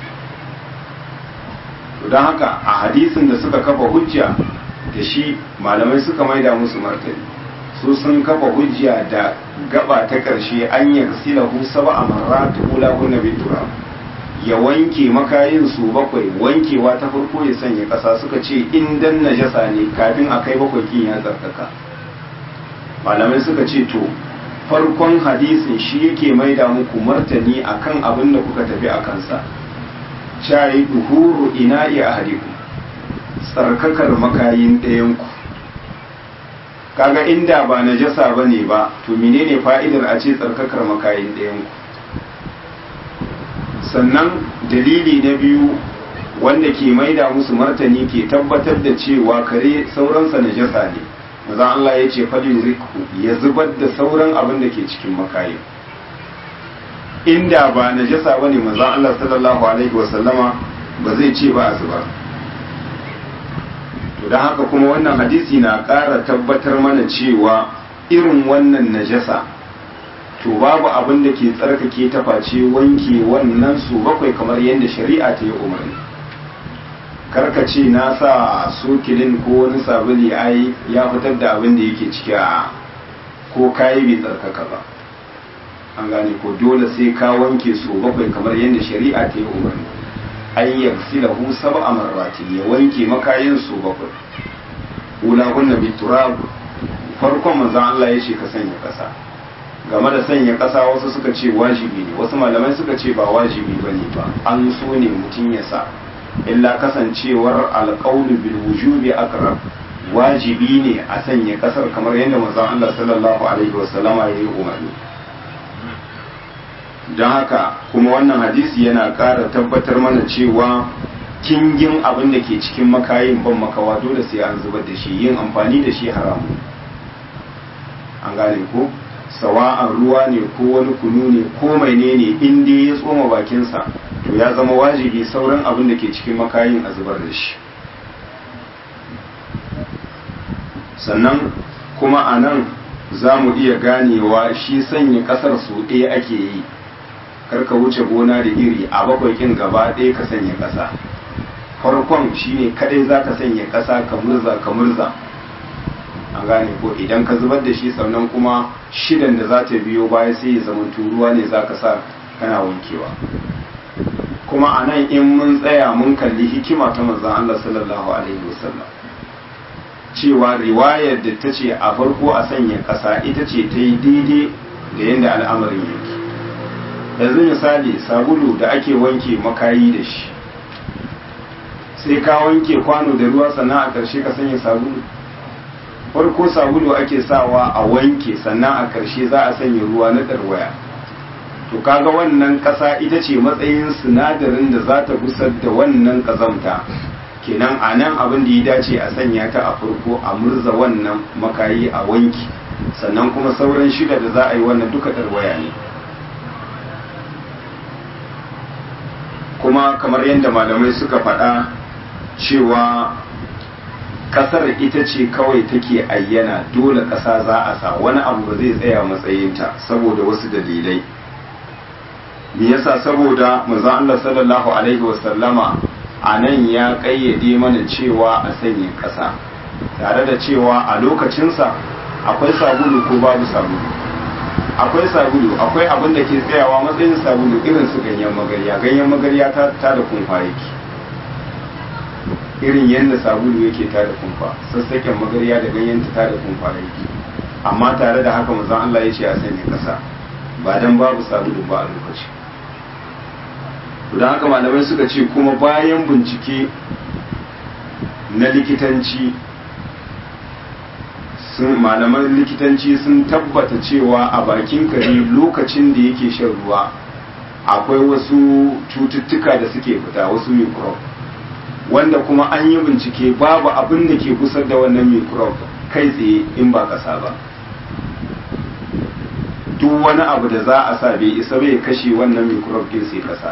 don haka a hadisin da suka kafa hujja da shi malamai suka maida musu martani su sun kafa hujja da gaba ta ƙarshe an yarsila hu saba a marratu ula hunna bitura ya wanke makayin su bakwai wankewa ta farko ya sanya ƙasa suka ce in dan najasa ne kafin a kai bakwai kin ya tsarkaka malamai suka ce to farkon hadisin shi yake maida muku martani akan abin da kuka tafi a kansa shayi duhuru ina'i ahadikum tsarkakar makayin ɗayanku kaga inda ba najasa ba ne ba to menene fa'idar a ce tsarkakar makayin ɗayanku sannan dalili na biyu wanda ke maida musu martani ke tabbatar da cewa kare sauransa najasa ne maza Allah ya ce fadin riku ya zubar da sauran abin da ke cikin makayin inda ba najasa ba ne maza Allah sallallahu alaihi wasallama ba zai ce ba a zubar to don haka kuma wannan hadisi na ƙara tabbatar mana cewa irin wannan najasa to babu abin da ke tsarkake ta face wanke wannan su bakwai kamar yadda shari'a ta yi umarni karkace na sa sokilin ko wani sabuli ai ya fitar da abin da yake ciki a ko kayi bai tsarkaka ba an gane ko dole sai ka wanke su bakwai kamar yadda shari'a ta yi umarni an yaghsilahu sab'a marratin ya wanke makayin su bakwai ula kunna biturab farkon manzon Allah ya ce ka sanya kasa game da sanya kasa wasu suka ce wajibi ne wasu malamai suka ce ba wajibi bane ba an so ne mutum ya sa illa kasancewar alqawlu bil wujubi aqrab wajibi ne a sanya kasar kamar yadda manzon Allah sallallahu alaihi wasallama ya yi umarni don haka kuma wannan hadisi yana ƙara tabbatar mana cewa kingin abin da ke cikin makayin ban makawa dole sai an zubar da shi yin amfani da shi haramu an gane ko sawa'an ruwa ne ko wani kunu ne ko mai ne ne in dai ya tsoma bakinsa to ya zama wajibi sauran abin da ke cikin makayin a zubar da shi sannan kuma a nan za mu iya ganewa shi sanya ƙasar su ɗaya ake yi karka wuce gona da iri a bakwai kin gaba ɗaya ka sanya ƙasa farkon shine kadai za ka sanya ƙasa ka murza ka murza an gane ko idan ka zubar da shi sannan kuma shidan da za ta biyo baya sai ya zama ruwa ne za ka sa kana wankewa kuma a nan in mun tsaya mun kalli hikima ta manzon Allah sallallahu alaihi wasallam cewa riwayar da ta ce a farko a sanya ƙasa ita ce ta yi daidai da yadda al'amarin yake yanzu misali sabulu da ake wanke makayi da shi sai ka wanke kwano da ruwa sannan a ƙarshe ka sanya sabulu farko sabulu ake sawa a wanke sannan a ƙarshe za a sanya ruwa na ɗarwaya to kaga wannan ƙasa ita ce matsayin sinadarin da za ta gusar da wannan ƙazamta kenan a nan abin da ya dace a sanya ta a farko a murza wannan makayi a wanki sannan kuma sauran shida da za a yi wannan duka ɗarwaya ne kuma kamar yadda malamai suka faɗa cewa kasar ita ce kawai take ayyana dole ƙasa za a sa wani abu ba zai tsaya matsayinta saboda wasu dalilai me yasa saboda manzon Allah sallallahu alaihi wasallama a nan ya ƙayyade mana cewa a sanya ƙasa tare da cewa a lokacinsa akwai sabulu ko babu sabulu akwai sabulu akwai abin da ke tsayawa matsayin sabulu irin su ganyen magarya ganyen magarya ta ta da kumfa yake irin yadda sabulu yake ta da kumfa sassaken magarya da ganyen ta da kumfa yake amma tare da haka manzon Allah ya ce a sanya kasa ba dan babu sabulu ba a lokaci don haka malamai suka ce kuma bayan bincike na likitanci sun malaman likitanci sun tabbata cewa a bakin kare lokacin da yake shan ruwa akwai wasu cututtuka da suke fita wasu microbe wanda kuma an yi bincike babu abin da ke kusa da wannan microbe kai tsaye in ba kasa ba duk wani abu da za a sa bai isa bai kashe wannan microbe din sai kasa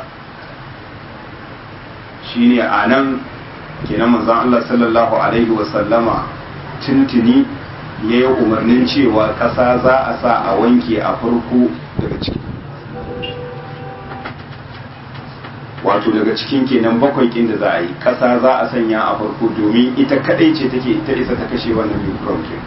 shine a nan kenan manzon Allah sallallahu alaihi wasallama tuntuni ya yi umarnin cewa ƙasa za a sa a wanke a farko daga ciki wato daga cikin kenan bakwai kin da za a yi ƙasa za a sanya a farko domin ita kadai ce take ita isa ta kashe wannan microbe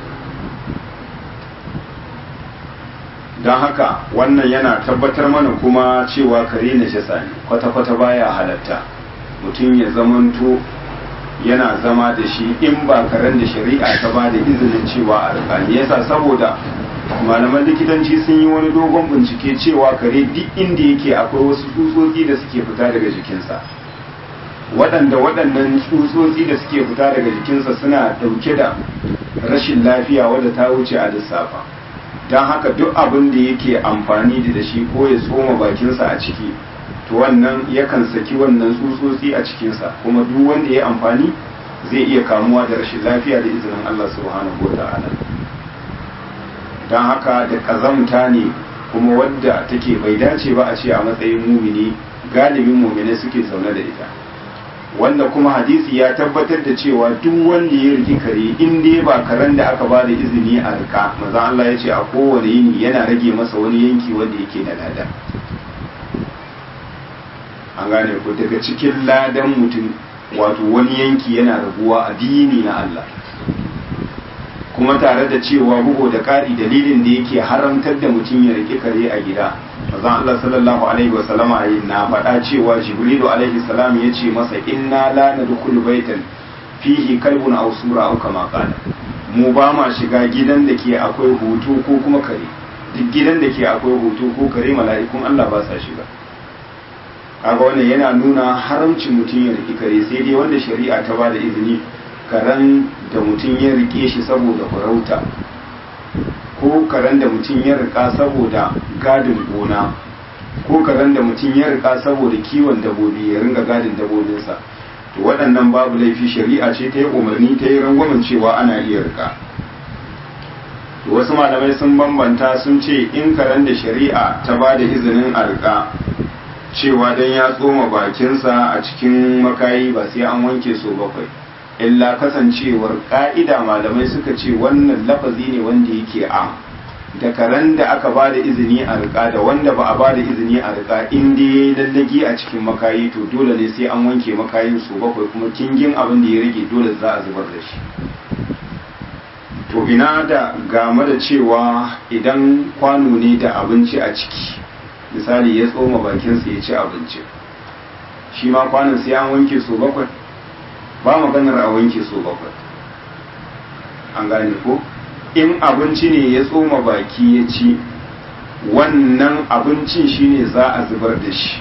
don haka wannan yana tabbatar mana kuma cewa kare na jasa ne kwata-kwata baya halatta mutum ya zamanto yana zama da shi in ba karen da shari'a ta ba da izinin cewa a rikani yasa saboda malaman likitanci sun yi wani dogon bincike cewa kare duk inda yake akwai wasu tsutsotsi da suke fita daga jikinsa waɗanda waɗannan tsutsotsi da suke fita daga jikinsa suna ɗauke da rashin lafiya wadda ta wuce a lissafa don haka duk abin da yake amfani da shi ko ya tsoma bakinsa a ciki to wannan yakan saki wannan tsutsotsi a cikinsa kuma duk wanda ya amfani zai iya kamuwa da rashin lafiya da izinin Allah subhanahu wa ta'ala don haka da kazamta ne kuma wadda take bai dace ba a ce a matsayin mumini galibin mumini suke zaune da ita wanda kuma hadisi ya tabbatar da cewa duk wanda ya riki kare in dai ba karen da aka ba da izini a rika maza Allah ya ce a kowane yini yana rage masa wani yanki wanda yake da lada an gane ku daga cikin ladan mutum wato wani yanki yana raguwa a dini na Allah kuma tare da cewa bugu da ƙari dalilin da yake haramtar da mutum ya riƙe kare a gida mazan Allah sallallahu alaihi wa sallama na faɗa cewa jibrilu alaihi salam ya ce masa inna la nadkhulu baitan fihi kalbun aw sura aw kama qala mu ba ma shiga gidan da ke akwai hoto ko kuma kare duk gidan da ke akwai hoto ko kare mala'ikun Allah ba sa shiga kaga wannan yana nuna haramcin mutum ya riƙe kare sai dai wanda shari'a ta ba da izini karen da mutum ya rike shi saboda farauta ko karen da mutum ya rika saboda gadin gona ko karen da mutum ya rika saboda kiwon dabobi ya ringa gadin dabobinsa to waɗannan babu laifi shari'a ce ta yi umarni ta yi rangwamen cewa ana iya rika to wasu malamai sun bambanta sun ce in karen da shari'a ta ba da izinin a rika cewa don ya tsoma bakinsa a cikin makayi ba sai an wanke so bakwai illa kasancewar ka'ida malamai suka ce wannan lafazi ne wanda yake am da karen da aka ba da izini a rika da wanda ba a ba da izini a rika in dai ya yi lallagi a cikin makayi to dole ne sai an wanke makayin su bakwai kuma kingin abin da ya rage dole za a zubar da shi to ina da game da cewa idan kwano ne da abinci a ciki misali ya tsoma bakinsa ya ci abinci shi ma kwanon sai an wanke su bakwai ba maganar a wanke so bakwai an gane ko in abinci ne ya tsoma baki ya ci wannan abincin shine za a zubar da shi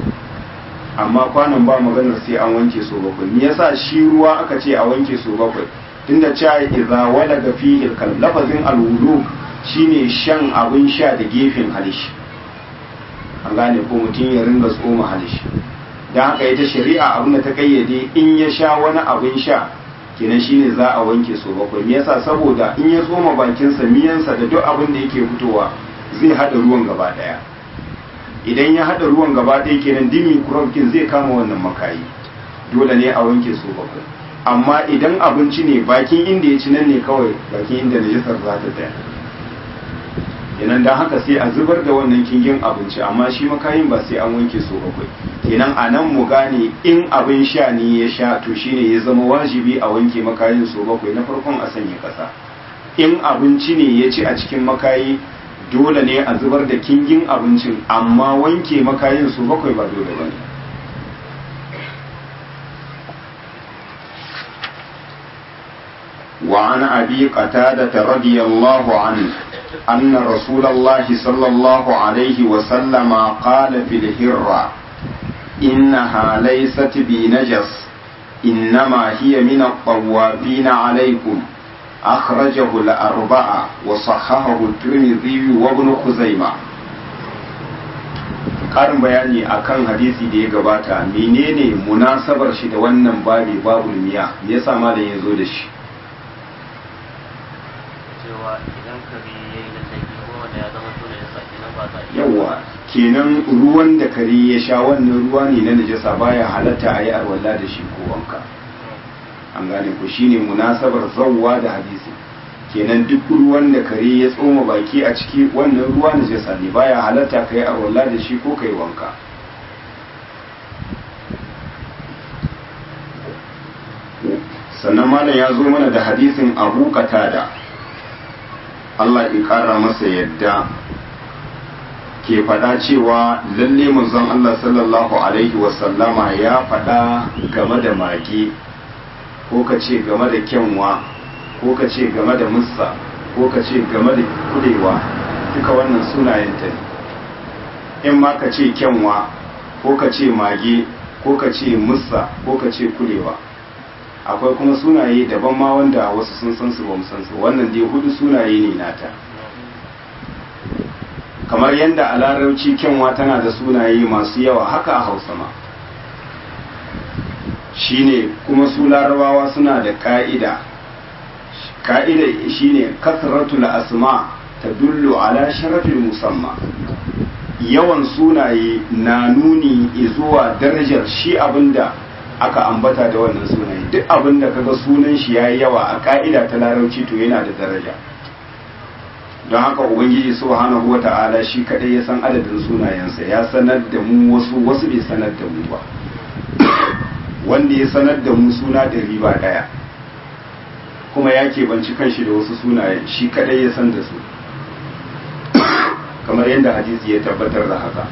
amma kwanan ba maganar sai an wanke so bakwai me yasa shi ruwa aka ce a wanke so bakwai tunda cewa idza walaga fihi kal lafazin alwulu shine shan abin sha da gefen halishi an gane ko mutum ya ringa tsoma halishi don haka ita shari'a abin da ta kayyade in ya sha wani abin sha kenan shine za a wanke so bakwai me yasa saboda in ya tsoma bakinsa miyansa da duk abin da yake fitowa zai hada ruwan gaba daya idan ya haɗa ruwan gaba ɗaya kenan dimi kurabkin zai kama wannan makayi dole ne a wanke su bakwai amma idan abinci ne bakin inda ya ci nan ne kawai bakin inda najisar za ta tsaya kenan don haka sai a zubar da wannan kingin abinci amma shi makayin ba sai an wanke su bakwai kenan a nan mu gane in abin sha ne ya sha to shine ya zama wajibi a wanke makayin su bakwai na farkon a sanya kasa in abinci ne ya ci a cikin makayi dole ne a zubar da kingin abincin amma wanke makayin su bakwai ba dole ba ne وعن أبي قتادة رضي الله عنه أن رسول الله صلى الله عليه وسلم قال في الهرة إنها ليست بنجس إنما هي من الطوافين عليكم أخرجه الأربعة وصححه الترمذي وابن خزيمة ƙarin bayani akan hadisi da ya gabata menene munasabar shi da wannan babi babu miya me yasa malam ya zo da shi cewa idan kare ya yi da tsaki ko wanda ya zama tona ya sa kenan ba za a iya yawa kenan ruwan da kare ya sha wannan ruwa ne na najasa baya halatta a yi arwalla da shi ko wanka an gane ku shine munasabar zawwa da hadisi kenan duk ruwan da kare ya tsoma baki a ciki wannan ruwa najasa ne baya halatta ka yi arwalla da shi ko ka yi wanka sannan malam ya zo mana da hadisin abu katada Allah ya ƙara masa yadda ke faɗa cewa lalle manzon Allah sallallahu alaihi wasallama ya faɗa game da mage ko ka ce game da kyanwa ko ka ce game da mussa ko ka ce game da kudewa duka wannan sunayenta ne in ma ka ce kyanwa ko ka ce mage ko ka ce mussa ko ka ce kudewa akwai kuma sunaye daban ma wanda wasu sun san su ba mu san su wannan dai hudu sunaye ne nata kamar yadda a larabci kyanwa tana da sunaye masu yawa haka a hausa ma shine kuma su larabawa suna da ka'ida ka'ida shine kasratul asma ta dullu ala sharafin musamma yawan sunaye na nuni zuwa darajar shi abinda aka ambata da wannan sunaye duk abinda kaga sunan shi yayi yawa a ka'ida ta larabci to yana da daraja don haka ubangiji subhanahu wata'ala shi kadai ya san adadin sunayensa ya sanar da mu wasu wasu bai sanar da mu ba wanda ya sanar da mu suna ɗari ba ɗaya kuma ya keɓanci kanshi da wasu sunayen shi kadai ya san da su kamar yadda hadisi ya tabbatar da haka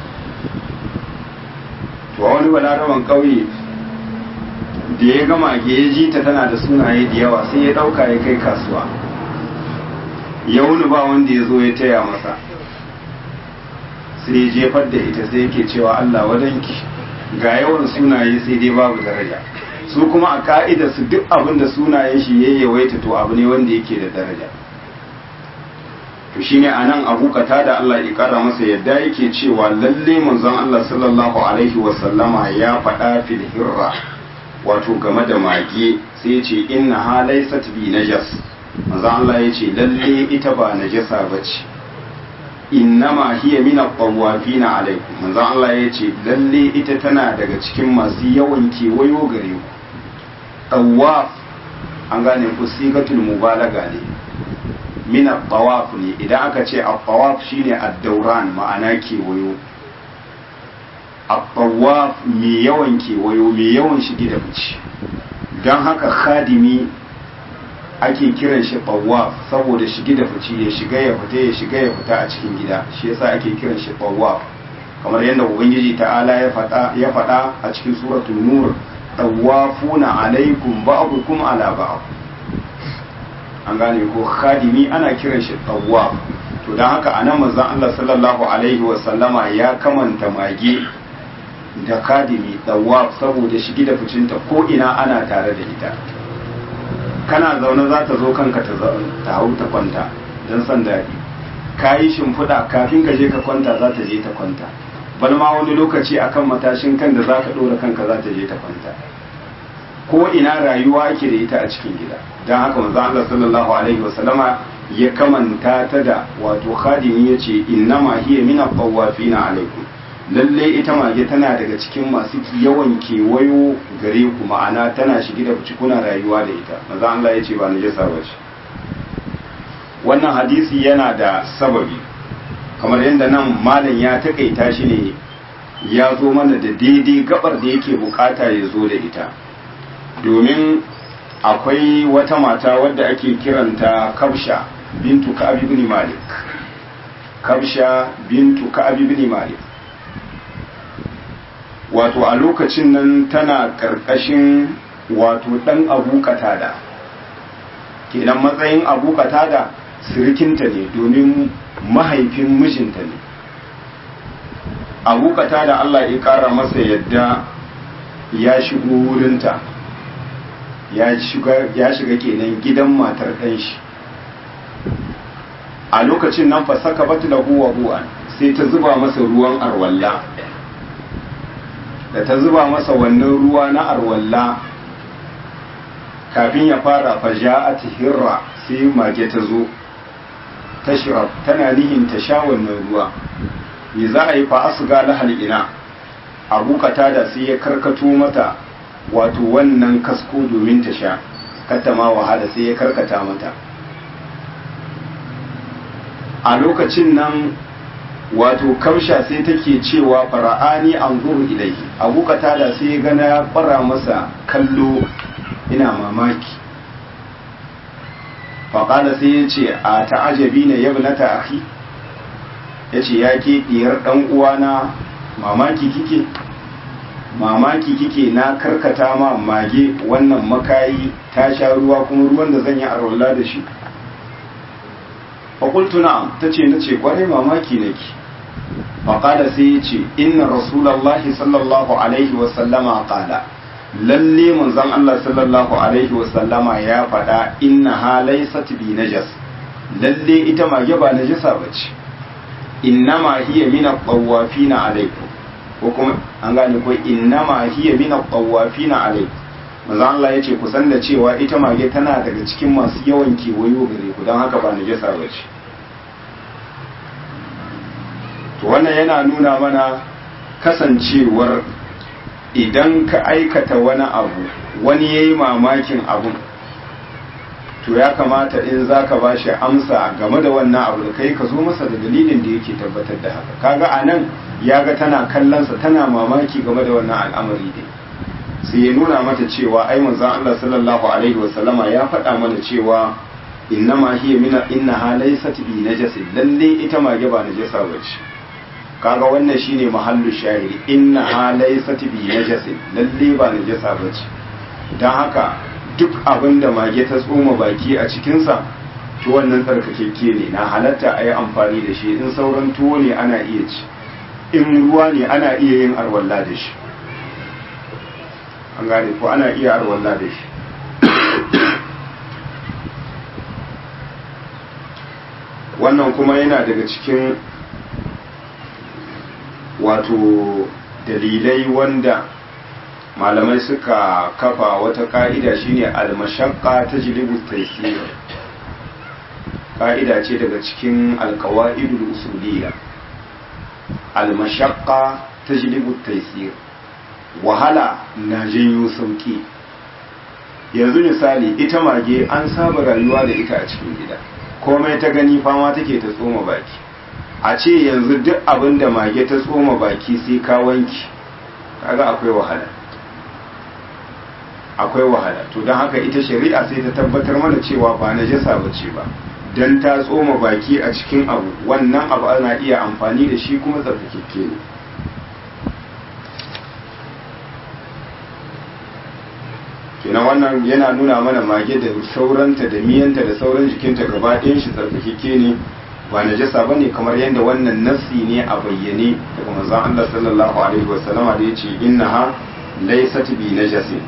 to wani balaraban ƙauye da ya gama ke ya ji ta tana da sunaye da yawa sai ya ɗauka ya kai kasuwa ya wuni ba wanda ya zo ya taya masa sai ya jefar da ita sai yake cewa Allah wadanki ga yawan sunaye sai dai babu daraja su kuma a ka'ida su duk abin da sunayen shi ya yawaita to abu ne wanda yake da daraja to shine anan abu kata da Allah ya kara masa yadda yake cewa lalle manzon Allah sallallahu alaihi wasallama ya faɗa fil hirra wato game da mage sai ya ce inna ha laysat bi najas manzon Allah ya ce lalle ita ba najasa bace innama hiya min at-tawafina alaikum manzon Allah ya ce lalle ita tana daga cikin masu yawan kewayo gare ku tawaf an gane ku sigatul mubalaga ne min at-tawaf ne idan aka ce at-tawaf shine ad-dawran ma'ana kewayo at-tawaf mai yawan kewayo mai yawan shige da fice don haka khadimi ake kiran shi tawaf saboda shige da fice ya shiga ya fita ya shiga ya fita a cikin gida shi yasa ake kiran shi tawaf kamar yadda ubangiji ta'ala ya faɗa ya faɗa a cikin suratul nur tawafuna alaikum ba'dukum ala ba'd an gane ko khadimi ana kiran shi tawaf to dan haka anan manzon Allah sallallahu alaihi wa sallama ya kamanta mage da khadimi tawaf saboda shige da ficinta ko ina ana tare da ita kana zaune za ta zo kanka ta hau ta kwanta don san daɗi ka yi shimfiɗa kafin ka je ka kwanta za ta je ta kwanta bal ma wani lokaci akan matashin kan da za ka ɗora kanka za ta je ta kwanta ko ina rayuwa ake da ita a cikin gida don haka manzo Allah sallallahu alaihi wasallama ya kamanta ta da wato khadimi yace innama hiya min at-tawafina alaikum lalle ita mage tana daga cikin masu yawan kewayo gare ku ma'ana tana shige da fici kuna rayuwa da ita maza Allah ya ce ba najasa ba ce wannan hadisi yana da sababi kamar yadda nan malam ya takaita shi ne ya zo mana da daidai gabar da yake bukata ya zo da ita domin akwai wata mata wadda ake kiranta kabsha bintu ka'ab ibn malik kabsha bintu ka'ab ibn malik wato a lokacin nan tana karkashin wato dan abu katada kenan matsayin abu katada sirikinta ne domin mahaifin mijinta ne abu katada Allah ya kara masa yadda ya shigo wurinta ya shiga kenan gidan matar ɗan shi a lokacin nan fa saka batu lahu wa bu'an sai ta zuba masa ruwan arwalla da ta zuba masa wannan ruwa na arwalla kafin ya fara faja'at hirra sai mage ta zo tashrab tana nihin ta sha wannan ruwa me za a yi fa asga lahal ina abu da sai ya karkato mata wato wannan kasko domin ta sha kata ma wahala sai ya karkata mata a lokacin nan wato kamsha sai take cewa fara'ani an zuru ilaihi abu da sai ya gana ya fara masa kallo ina mamaki faƙada sai ya ce a ta'ajabi na yabnata akhi ya ce ya ke ɗiyar ɗan uwana mamaki kike mamaki kike na karkata ma mage wannan makayi ta sha ruwa kuma ruwan da zan yi arwalla da shi faƙultu na'am ta ce na ce ƙwarai mamaki nake faƙada sai ya ce inna rasulallahi sallallahu alaihi wasallama ƙala lalle manzon Allah sallallahu alaihi wasallama ya faɗa inna ha laysat bi najas lalle ita mage ba najasa bace innama hiya min at-tawafina alaikum ko kuma an gane ko innama hiya min at-tawafina alaikum manzon Allah yace ku san da cewa ita mage tana daga cikin masu yawan kewayo gare ku don haka ba najasa bace to wannan yana nuna mana kasancewar idan ka aikata wani abu wani ya yi mamakin abun to ya kamata in za ka ba shi amsa game da wannan abu da kai ka zo masa da dalilin da yake tabbatar da haka kaga a nan ya ga tana kallonsa tana mamaki game da wannan al'amari ne sai ya nuna mata cewa ai manzon Allah sallallahu alaihi wasallama ya faɗa mana cewa innama hiya min innaha laysat bi najasin lalle ita mage ba najasa bace kaga wannan shine mahallu shahiri inna ha laysat bi najasin lalle ba najasa bace dan haka duk abin da mage ta tsoma baki a cikin sa to wannan tsarkakekke ne na halatta a yi amfani da shi in sauran tuwo ne ana iya ci in ruwa ne ana iya yin arwalla da shi an gane ko ana iya arwalla da shi wannan kuma yana daga cikin wato dalilai wanda malamai suka kafa wata ka'ida shine almashaqqa tajlibu taysir ka'ida ce daga cikin alqawaidul usuliyya almashaqqa tajlibu taysir wahala na janyo sauki yanzu misali ita mage an saba rayuwa da ita a cikin gida komai ta gani fama take ta tsoma baki a ce yanzu duk abin da mage ta tsoma baki sai ka wanki kaga akwai wahala akwai wahala to don haka ita shari'a sai ta tabbatar mana cewa ba na jasa ba ce ba don ta tsoma baki a cikin abu wannan abu ana iya amfani da shi kuma tsarkakekke ne kenan wannan yana nuna mana mage da sauranta da miyanta da sauran jikinta gaba ɗayan shi tsarkakekke ne ba najasa bane kamar yadda wannan nassi ne a bayyane daga manzon Allah sallallahu alaihi wasallama da yace innaha laysat bi najasin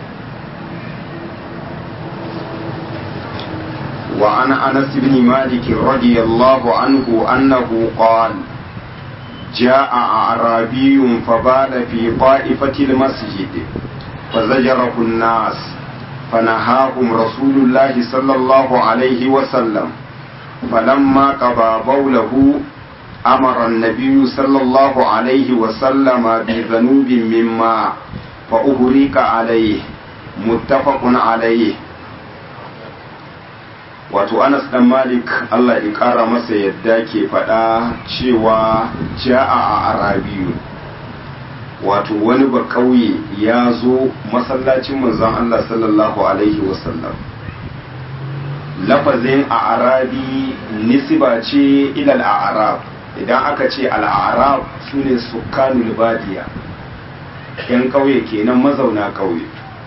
wa an Anas ibn Malik radiyallahu anhu annahu qala جاء أعرابي فبال في طائفة المسجد فزجره الناس فنهاهم رسول الله صلى الله عليه وسلم فلما قضى بوله أمر النبي صلى الله عليه وسلم بذنوب مما فأهريك عليه متفق عليه wato anas dan malik allah ya kara masa yadda ke faɗa cewa ja'a a arabiyu wato wani ba kauye ya zo masallacin manzon allah sallallahu alaihi wasallam lafazin a arabi nisiba ce ilal a'rab idan aka ce al'arab su ne sukanul badiya yan kauye kenan mazauna kauye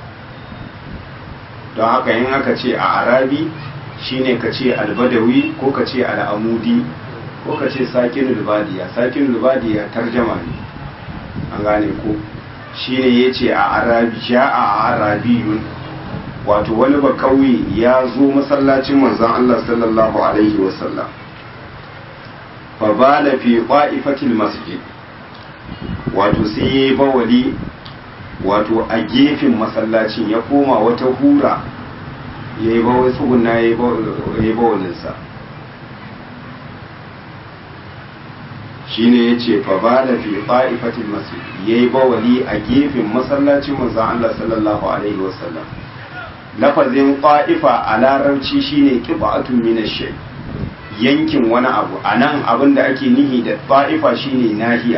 don haka yin aka ce a arabi shine ka ce albadawi ko ka ce al'amudi ko ka ce sakinul badiya sakinul badiya tarjama ne an gane ko shine ya ce a arabi ja a arabiyun wato wani ba kauye ya zo masallacin manzon Allah sallallahu alaihi wasallam fa bala fi qa'ifatil masjid wato sai yayi bawali wato a gefen masallacin ya koma wata hura ya yi bawai tsuguna ya yi bawalinsa shi ne ya ce fa ba da fi fa'ifatin masu ya yi bawali a gefen masallacin manzan Allah sallallahu Alaihi wasallam lafazin ƙwa'ifa a larabci shi ne ƙiba'atun minashe yankin wani abu a nan abin da ake nihi da ƙwa'ifa shi ne nahiya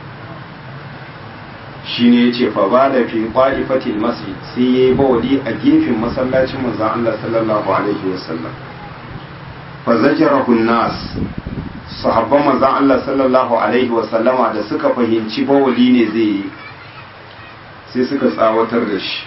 shi ne ya ce fa ba da fi ƙwa'ifatil masjid sai ya yi bawali a gefen masallacin manzan Allah sallallahu alaihi wasallam fa zajarahun nas sahabban manzan Allah sallallahu alaihi wasallama da suka fahimci bawali ne zai yi sai suka tsawatar da shi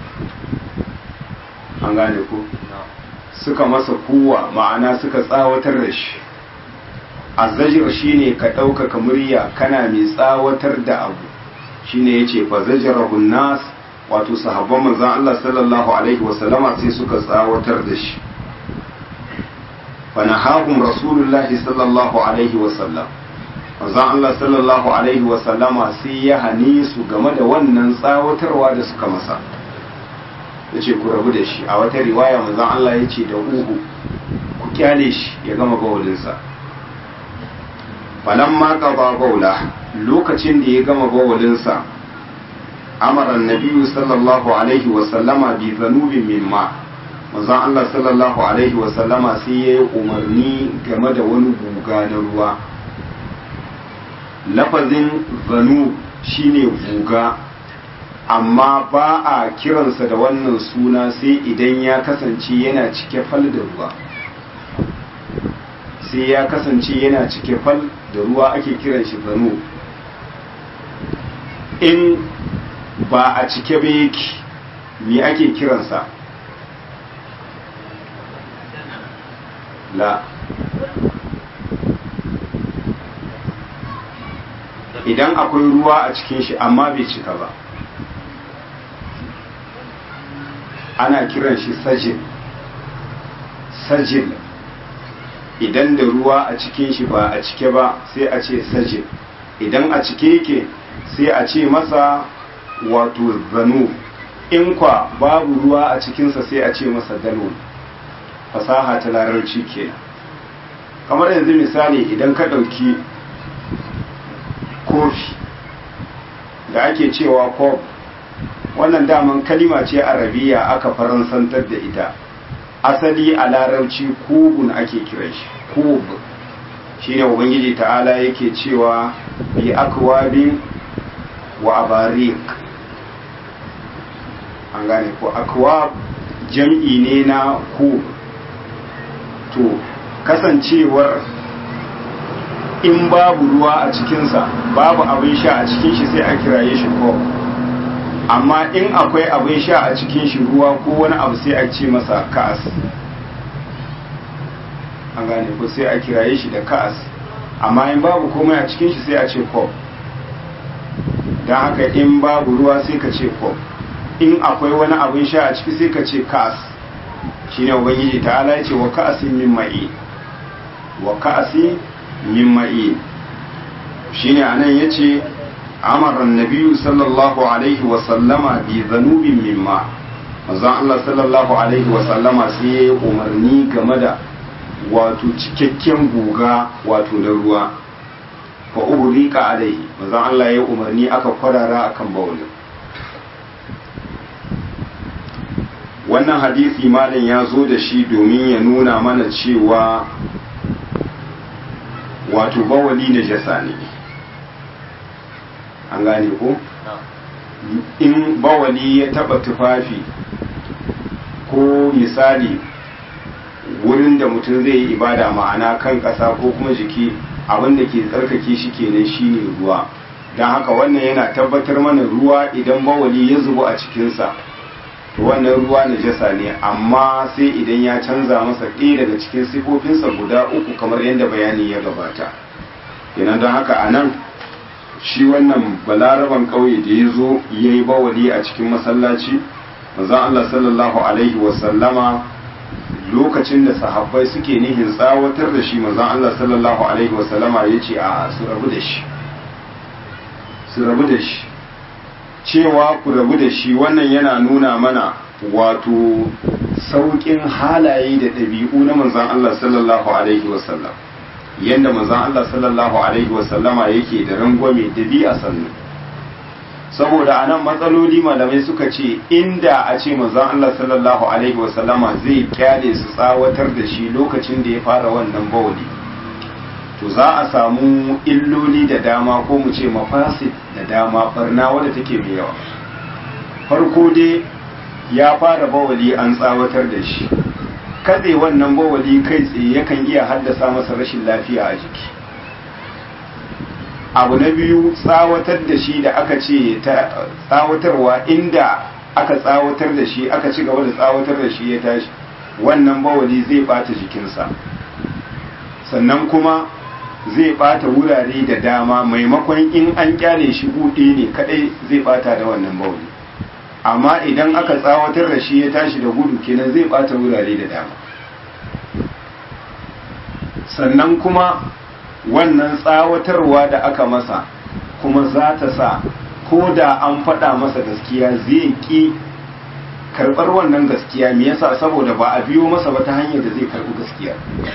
an gane ko suka masa kuwa ma'ana suka tsawatar da shi azzajir shine ka ɗaukaka murya kana mai tsawatar da abu shine yace fa zajarahun nas wato sahabban manzon Allah sallallahu alaihi wasallama sai suka tsawatar da shi fa nahahum rasulullahi sallallahu alaihi wasallam manzon Allah sallallahu alaihi wasallama sai ya hane su game da wannan tsawatarwa da suka masa yace ku rabu da shi a wata riwaya manzon Allah yace da uhu ku kyale shi ya gama bawalinsa falamma qada baula lokacin da ya gama bawalinsa amara nabiyu sallallahu alaihi wasallama bi zanubin mimma manzon Allah sallallahu alaihi wasallama sai ya yi umarni game da wani guga na ruwa lafazin zanu shine guga amma ba a kiransa da wannan suna sai idan ya kasance yana cike fal da ruwa sai ya kasance yana cike fal da ruwa ake kiran shi zanu in ba a cike ba yake me ake kiransa la idan akwai ruwa a cikin shi amma bai cika ba ana kiran shi sajil sajil idan da ruwa a cikin shi ba a cike ba sai a ce sajil idan a cike yake sai a ce masa wato zanu in kwa babu ruwa a cikinsa sai a ce masa dalon fasaha ta larabci ke kamar yanzu misali idan ka ɗauki kofi da ake cewa kof wannan daman kalima ce arabiya aka faransantar da ita asali a larabci kubun ake kiran shi kub shine ubangiji ta'ala yake cewa bi akwabin wa abarik an gane ko akwab jam'i ne na kub to kasancewar in babu ruwa a cikinsa babu abin sha a cikin shi sai a kiraye shi kof amma in akwai abin sha a cikin shi ruwa ko wani abu sai a ce masa ka'as an gane ko sai a kiraye shi da ka'as amma in babu komai a cikin shi sai a ce kof don haka in babu ruwa sai ka ce kof in akwai wani abin sha a ciki sai ka ce ka'as shine ubangiji ta ala ce wa ka'asin min ma'i wa ka'asin min ma'i shine anan yace amara annabi sallallahu alaihi wa sallama bi zanubin mimma manzon Allah sallallahu alaihi wa sallama sai ya umarni game da wato cikakken guga wato na ruwa fa uhrika alaihi manzon Allah ya umarni aka kwarara akan bawulin wannan hadisi malam ya zo da shi domin ya nuna mana cewa wato bawali na jasa ne an gane ko in bawali ya taba tufafi ko misali wurin da mutum zai yi ibada ma'ana kan ƙasa ko kuma jiki abin da ke tsarkake shi kenan shine ruwa don haka wannan yana tabbatar mana ruwa idan bawali ya zubo a cikinsa to wannan ruwa najasa ne amma sai idan ya canza masa ɗaya daga cikin sifofinsa guda uku kamar yadda bayani ya gabata kenan don haka a nan shi wannan balaraban ƙauye da ya zo ya yi bawali a cikin masallaci manzon Allah sallallahu alaihi wasallama lokacin da sahabbai suke nihin tsawatar da shi manzon Allah sallallahu alaihi wasallama ya ce a su rabu da shi su rabu da shi cewa ku rabu da shi wannan yana nuna mana wato sauƙin halaye da ɗabi'u na manzon Allah sallallahu alaihi wasallam yadda manzon Allah sallallahu alaihi wasallama yake da rangwame dabi'a sannu saboda anan matsaloli malamai suka ce inda a ce manzon Allah sallallahu alaihi wasallama zai kyale su tsawatar da shi lokacin da ya fara wannan bawali to za a samu illoli da dama ko mu ce mafasid da dama barna wadda take mai yawa farko dai ya fara bawali an tsawatar da shi katse wannan bawali kai tsaye yakan iya haddasa masa rashin lafiya a jiki abu na biyu tsawatar da shi da aka ce tsawatarwa inda aka tsawatar da shi aka ci gaba da tsawatar da shi ya tashi wannan bawali zai bata jikinsa sannan kuma zai bata wurare da dama maimakon in an kyale shi buɗe ne kadai zai bata da wannan bawali amma idan aka tsawatar da shi ya tashi da gudu kenan zai bata wurare da dama sannan kuma wannan tsawatarwa da aka masa kuma za ta sa ko da an faɗa masa gaskiya zai ƙi karɓar wannan gaskiya me yasa saboda ba a biyo masa ba ta hanyar da zai karɓi gaskiya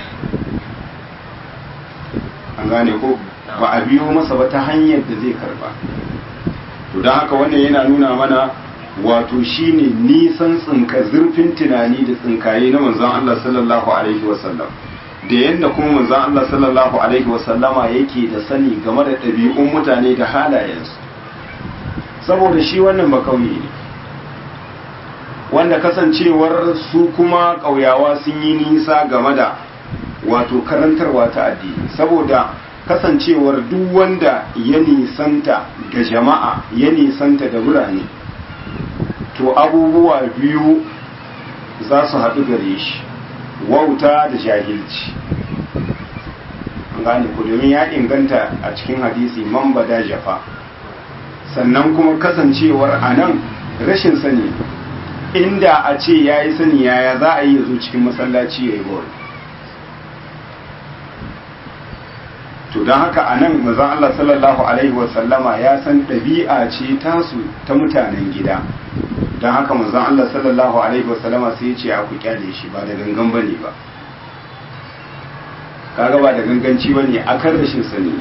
an gane ko ba a biyo masa ba ta hanyar da zai karɓa to don haka wannan yana nuna mana wato shine nisan tsinka zurfin tunani da tsinkaye na manzon Allah sallallahu alaihi wasallam da yadda kuma manzon Allah sallallahu alaihi wasallama yake da sani game da ɗabi'un mutane da halayensu saboda shi wannan bakauye ne wanda kasancewar su kuma ƙauyawa sun yi nisa game da wato karantarwa ta addini saboda kasancewar duk wanda ya nisanta ga jama'a ya nisanta da birane to abubuwa biyu za su haɗu gare shi wauta da jahilci an gane ku domin ya inganta a cikin hadisi man bada jafa sannan kuma kasancewar a nan rashin sani inda a ce ya yi sani yaya za a yi ya zo cikin masallaci ya yi bawai to don haka a nan mazan Allah sallallahu Alaihi wasallama ya san ɗabi'a ce tasu ta mutanen gida don haka mazan Allah sallallahu Alaihi wasallama sai ya ce a ku kyale shi ba da gangan ba ne ba kaga ba da ganganci ba ne a kan rashin sani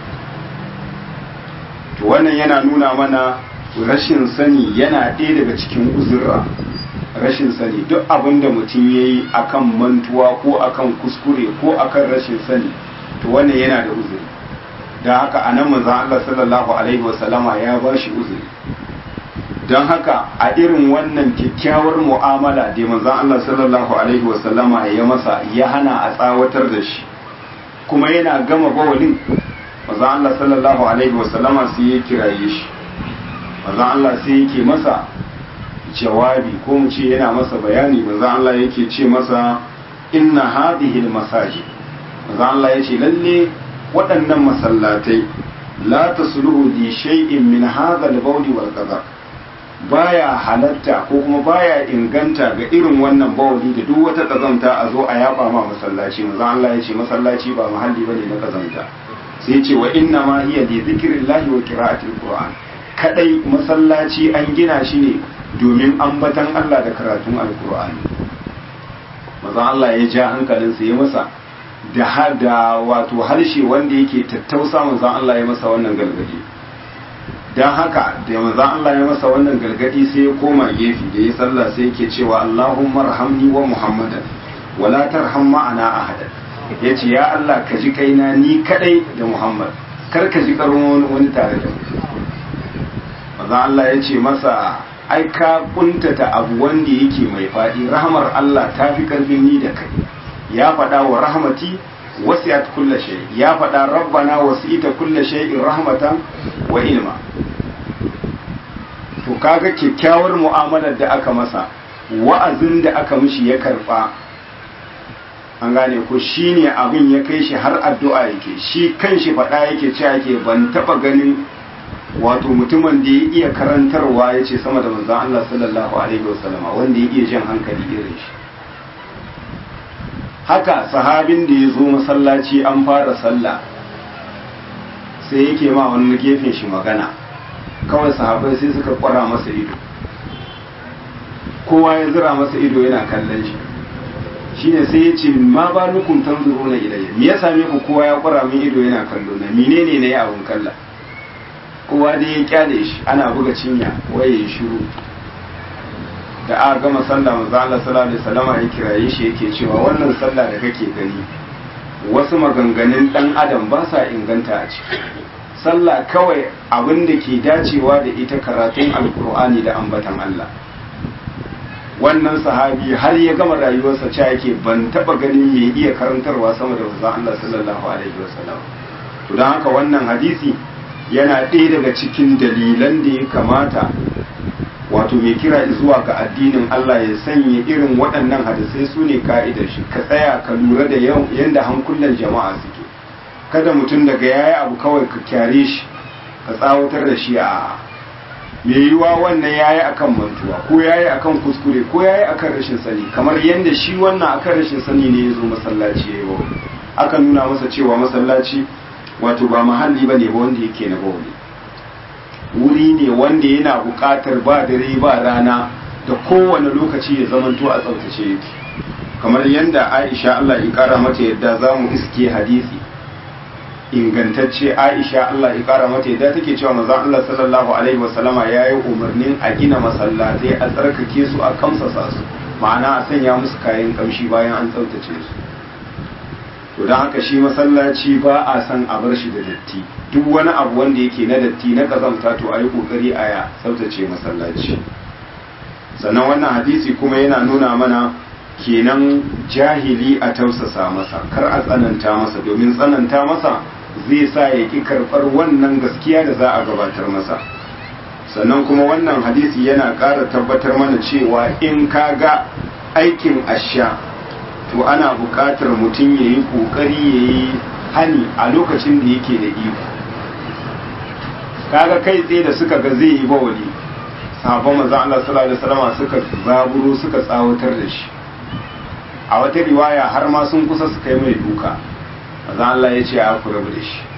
to wannan yana nuna mana rashin sani yana ɗaya daga cikin uzurra rashin sani duk abin da mutum ya yi akan mantuwa ko akan kuskure ko akan rashin sani to wannan yana da uzuri don haka a nan manzan Allah sallallahu alaihi wasallama ya ba shi uzuri don haka a irin wannan kyakkyawar mu'amala da manzan Allah sallallahu alaihi wasallama ya masa ya hana a tsawatar da shi kuma yana gama bawalin manzan Allah sallallahu alaihi wasallama sai ya kiraye shi manzan Allah sai yake masa jawabi ko mu ce yana masa bayani manzan Allah yake ce masa inna hadhihi masajid manzo Allah ya ce lalle waɗannan masallatai la tasluhu li shay'in min hadha al-bawl wal qadar baya halatta ko kuma baya inganta ga irin wannan bawli da duk wata kazanta a zo a yaba ma masallaci manzo Allah ya ce masallaci ba mahalli bane na kazanta sai ya ce wa inna ma hiya li dhikrillahi wa qira'atil qur'an kadai masallaci an gina shi ne domin ambatan Allah da karatun alqur'ani manzo Allah ya ja hankalinsa ya masa da da wato harshe wanda yake tattausa manzon Allah ya masa wannan galgadi dan haka da manzon Allah ya masa wannan galgadi sai ya koma gefe da ya sallah sai yake cewa Allahumma arhamni wa Muhammadan wala tarham ma'ana ahadan yace ya Allah ka ji kaina ni kadai da Muhammad kar ka ji karon wani tare da mu manzon Allah ya ce masa ai ka kuntata abu wanda yake mai faɗi rahmar Allah ta fi karfin ni da kai ya faɗa wa rahmati wasi'at kulla shay ya faɗa rabbana wasi'ita kulla shay'in rahmatan wa ilma to kaga kyakkyawar mu'amalar da aka masa wa'azin da aka mishi ya karba an gane ko shine abin ya kai shi har addu'a yake shi kanshi faɗa yake cewa yake ban taɓa ganin wato mutumin da ya iya karantarwa ya ce sama da manzan Allah sallallahu alaihi wasallama wanda ya iya jan hankali irin shi haka sahabin da ya zo masallaci an fara sallah sai yake ma wani gefen shi magana kawai sahabai sai suka kwara masa ido kowa ya zira masa ido yana kallon shi shine sai ya ce ma ba nukun tanzuru na ilayya me ya same ku kowa ya kwara min ido yana kallo na menene ne abun kalla kowa dai ya kyale shi ana buga cinya waye ya shiru da aka gama sallah manzo Allah sallallahu alaihi wasallam ya kiraye shi yake cewa wannan sallah da kake gani wasu maganganun dan adam ba sa inganta a ciki sallah kawai abin da ke dacewa da ita karatun alkur'ani da ambatan Allah wannan sahabi har ya gama rayuwarsa cewa yake ban taba ganin mai iya karantarwa sama da manzo Allah sallallahu alaihi wasallam to dan haka wannan hadisi yana ɗaya daga cikin dalilan da ya kamata wato mai kira zuwa ga addinin Allah ya sanya irin waɗannan hadisai su ne ka'idar shi ka tsaya ka lura da yadda hankulan jama'a suke kada mutum daga yayi abu kawai ka kyare shi ka tsawatar da shi a mai yiwuwa wannan yayi akan mantuwa ko yayi akan kuskure ko yayi akan rashin sani kamar yadda shi wannan akan rashin sani ne ya zo masallaci ya yi aka nuna masa cewa masallaci wato ba mahalli ba ne ba wanda yake na bauli wuri ne wanda yana buƙatar ba dare ba rana da kowane lokaci ya zamanto a tsaftace yake kamar yadda aisha Allah ya kara mata yadda za mu iske hadisi ingantacce aisha Allah ya kara mata yadda take cewa manzon Allah sallallahu alaihi wasallama ya yi umarnin a gina masallatai a tsarkake su a kamsasa su ma'ana a sanya musu kayan kamshi bayan an tsaftace su to don haka shi masallaci ba a san a bar shi da datti duk wani abu wanda yake na datti na kazamta to a yi kokari a ya tsaftace masallaci sannan wannan hadisi kuma yana nuna mana kenan jahili a tausasa masa kar a tsananta masa domin tsananta masa zai sa ya ki karɓar wannan gaskiya da za a gabatar masa sannan kuma wannan hadisi yana ƙara tabbatar mana cewa in ka ga aikin asha to ana buƙatar mutum ya yi ƙoƙari ya yi hani a lokacin da yake da iko kaga kai tsaye da suka ga zai yi bawali sahabban manzon Allah sallallahu alaihi wasallam suka zaburo suka tsawatar da shi a wata riwaya har ma sun kusa su kai mai duka manzon Allah ya ce a ku rabu da shi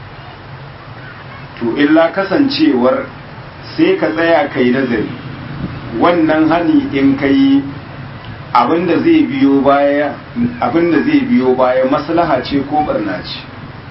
to illa kasancewar sai ka tsaya kai nazari wannan hani in kai abinda zai biyo baya abinda zai biyo baya maslaha ce ko barna ce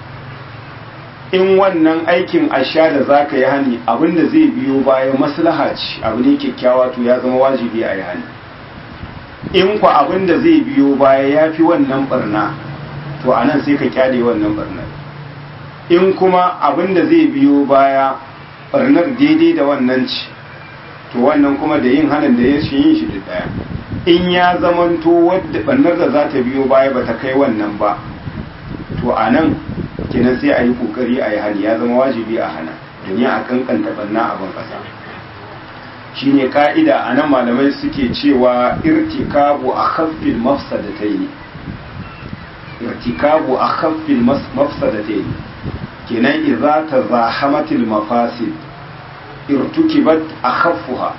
in wannan aikin asha da za ka yi hani abinda zai biyo baya maslaha ce abu ne kyakkyawa to ya zama wajibi a yi hani in ku abinda zai biyo baya ya fi wannan barna to a nan sai ka kyale wannan barnar in kuma abinda zai biyo baya barnar daidai da wannan ci to wannan kuma da yin hanin da ya shi yin shi da daya in ya zamanto wadda bannar da za ta biyo baya ba ta kai wannan ba to a nan kenan sai a yi kokari a yi hani ya zama wajibi a hana domin a kankanta banna abin kasa shine ka'ida a nan malamai suke cewa irtikabu a khaffil mafsadataini irtikabu a khaffil mafsadataini kenan idza tazahamatil mafasid irtukibat akhaffuha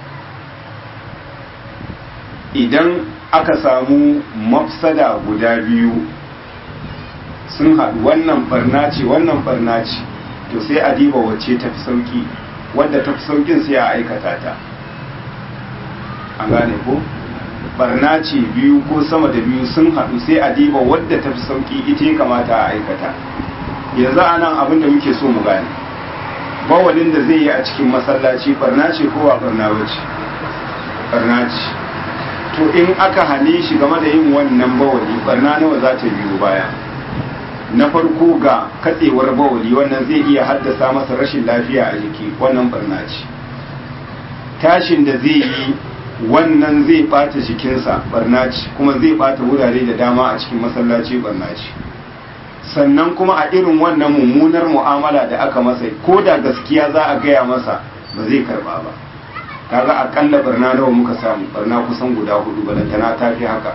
idan aka samu mafsada guda biyu sun haɗu wannan barna ce wannan barna ce to sai a diba wacce ta fi sauki wadda ta fi saukin sai a aikata ta an gane ko barna ce biyu ko sama da biyu sun haɗu sai a diba wadda ta fi sauƙi ita ya kamata a aikata yanzu a nan abin da muke so mu gane bawalin da zai yi a cikin masallaci barna ce ko ba barna ba ce barna ce to in aka hane shi game da yin wannan bawali barna nawa za ta biyo baya na farko ga katsewar bawali wannan zai iya haddasa masa rashin lafiya a jiki wannan barna ce tashin da zai yi wannan zai bata jikinsa barna ce kuma zai bata wurare da dama a cikin masallaci barna ce sannan kuma a irin wannan mummunar mu'amala da aka masa ko da gaskiya za a gaya masa ba zai karba ba kaga akalla barna nawa muka samu barna kusan guda hudu balantana ta fi haka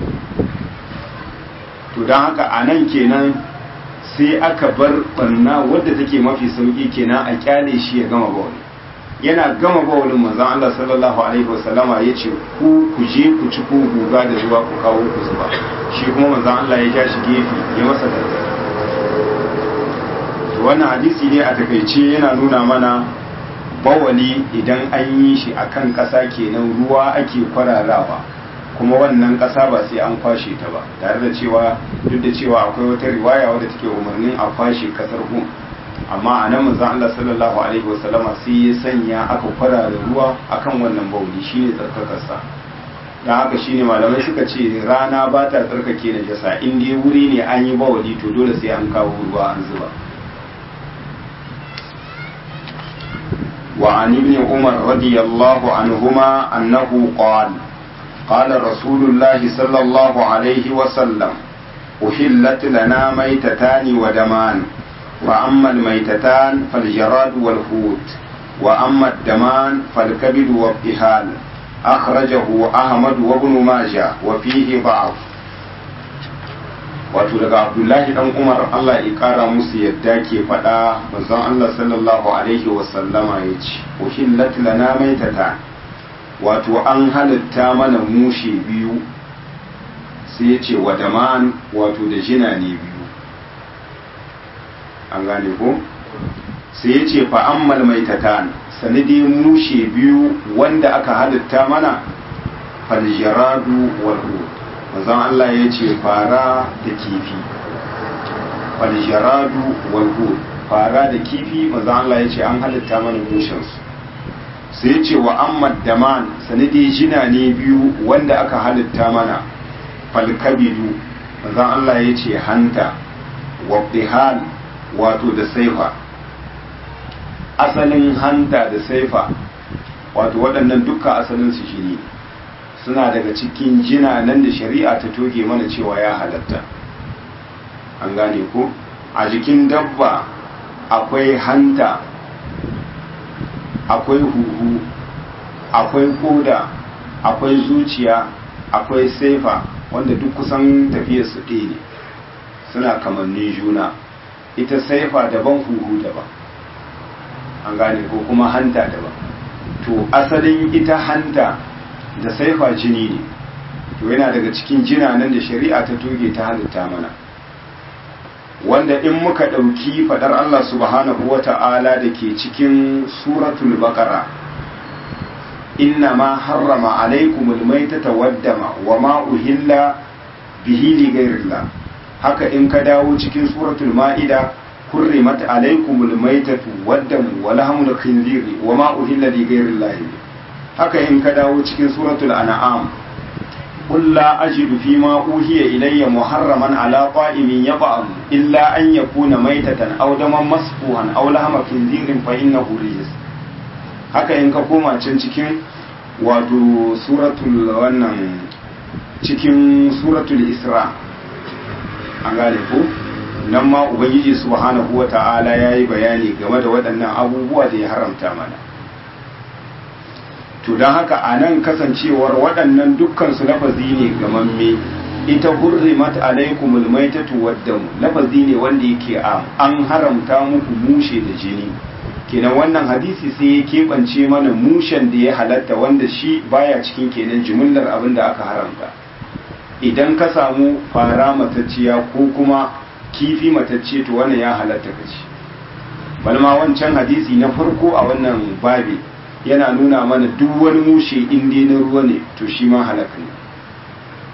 to don haka a nan kenan sai aka bar barna wadda take mafi sauki kenan a kyale shi ya gama bawali yana gama bawalin manzon Allah sallallahu alaihi wasallama ya ce ku ku je ku ci ku guga da zuwa ku kawo ku zuba shi kuma manzon Allah ya ja shi gefe ya masa gargaɗi wannan hadisi ne a takaice yana nuna mana bawali idan an yi shi akan ƙasa kenan ruwa ake kwararawa kuma wannan ƙasa ba sai an kwashe ta ba tare da cewa duk da cewa akwai wata riwaya wadda take umarnin a kwashe ƙasar gun amma a nan manzon Allah sallallahu alaihi wasallama sai ya sanya aka kwarara ruwa akan wannan bawali shine tsarkakarsa dan haka shine malamai suka ce rana ba ta tsarkake najasa in dai wuri ne an yi bawali to dole sai an kawo ruwa an zuba وعن ابن عمر رضي الله عنهما أنه قال قال رسول الله صلى الله عليه وسلم أحلت لنا ميتتان ودمان وأما الميتتان فالجراد والحوت وأما الدمان فالكبد والطحال أخرجه أحمد وابن ماجه وفيه ضعف wato daga abdullahi dan umar allah ya kara musu yadda ke faɗa manzon allah sallallahu alaihi wasallama ya ce uhillat lana maitata wato an halitta mana mushe biyu sai ya ce wa daman wato da jina ne biyu an gane ko sai ya ce fa ammal maitatan sanadi mushe biyu wanda aka halitta mana faljaradu wal manzon Allah ya ce fara da kifi faljaradu walhud fara da kifi manzon Allah ya ce an halitta mana mushensu sai ya ce wa amma daman sanadi jina ne biyu wanda aka halitta mana falkabidu manzon Allah ya ce hanta wa wato da saifa asalin hanta da saifa wato waɗannan dukkan asalin su shi ne suna daga cikin jina nan da shari'a ta toge mana cewa ya halatta an gane ko a jikin dabba akwai hanta akwai huhu akwai koda akwai zuciya akwai saifa wanda duk kusan tafiyar su ɗaya ne suna kamannin juna ita saifa daban huhu daban an gane ko kuma hanta daban to asalin ita hanta da saifa jini ne to yana daga cikin jina nan da shari'a ta toge ta halitta mana wanda in muka ɗauki faɗar Allah subhanahu wa ta'ala da ke cikin suratul baqara inna ma harrama alaikumul maitata waddama wa ma uhilla bihi li ghairillah haka in ka dawo cikin suratul ma'ida hurrimat alaikumul maitatu waddamu wa lahmul khinziri wa ma uhilla li ghairillah haka in ka dawo cikin suratul an'am قل لا أجد فيما أوحي إلي محرما على طائم يطعم إلا أن يكون ميتة أو دما مسفوحا أو لحم خنزير فإنه رجس haka in ka koma can cikin wato suratul wannan cikin suratul isra an gane ko nan ma ubangiji subhanahu wa ta'ala ya yi bayani game da waɗannan abubuwa da ya haramta mana to don haka a nan kasancewar waɗannan dukkansu lafazi ne gamamme ita hurrimat alaikumul maitatu waddamu lafazi ne wanda yake am an haramta muku mushe da jini kenan wannan hadisi sai ya keɓance mana mushen da ya halatta wanda shi baya cikin kenan jimillar abin da aka haramta idan ka samu fara matacciya ko kuma kifi matacce to wannan ya halatta ka ci balma wancan hadisi na farko a wannan babi yana nuna mana duk wani mushe in dai na ruwa ne to shi ma halaka ne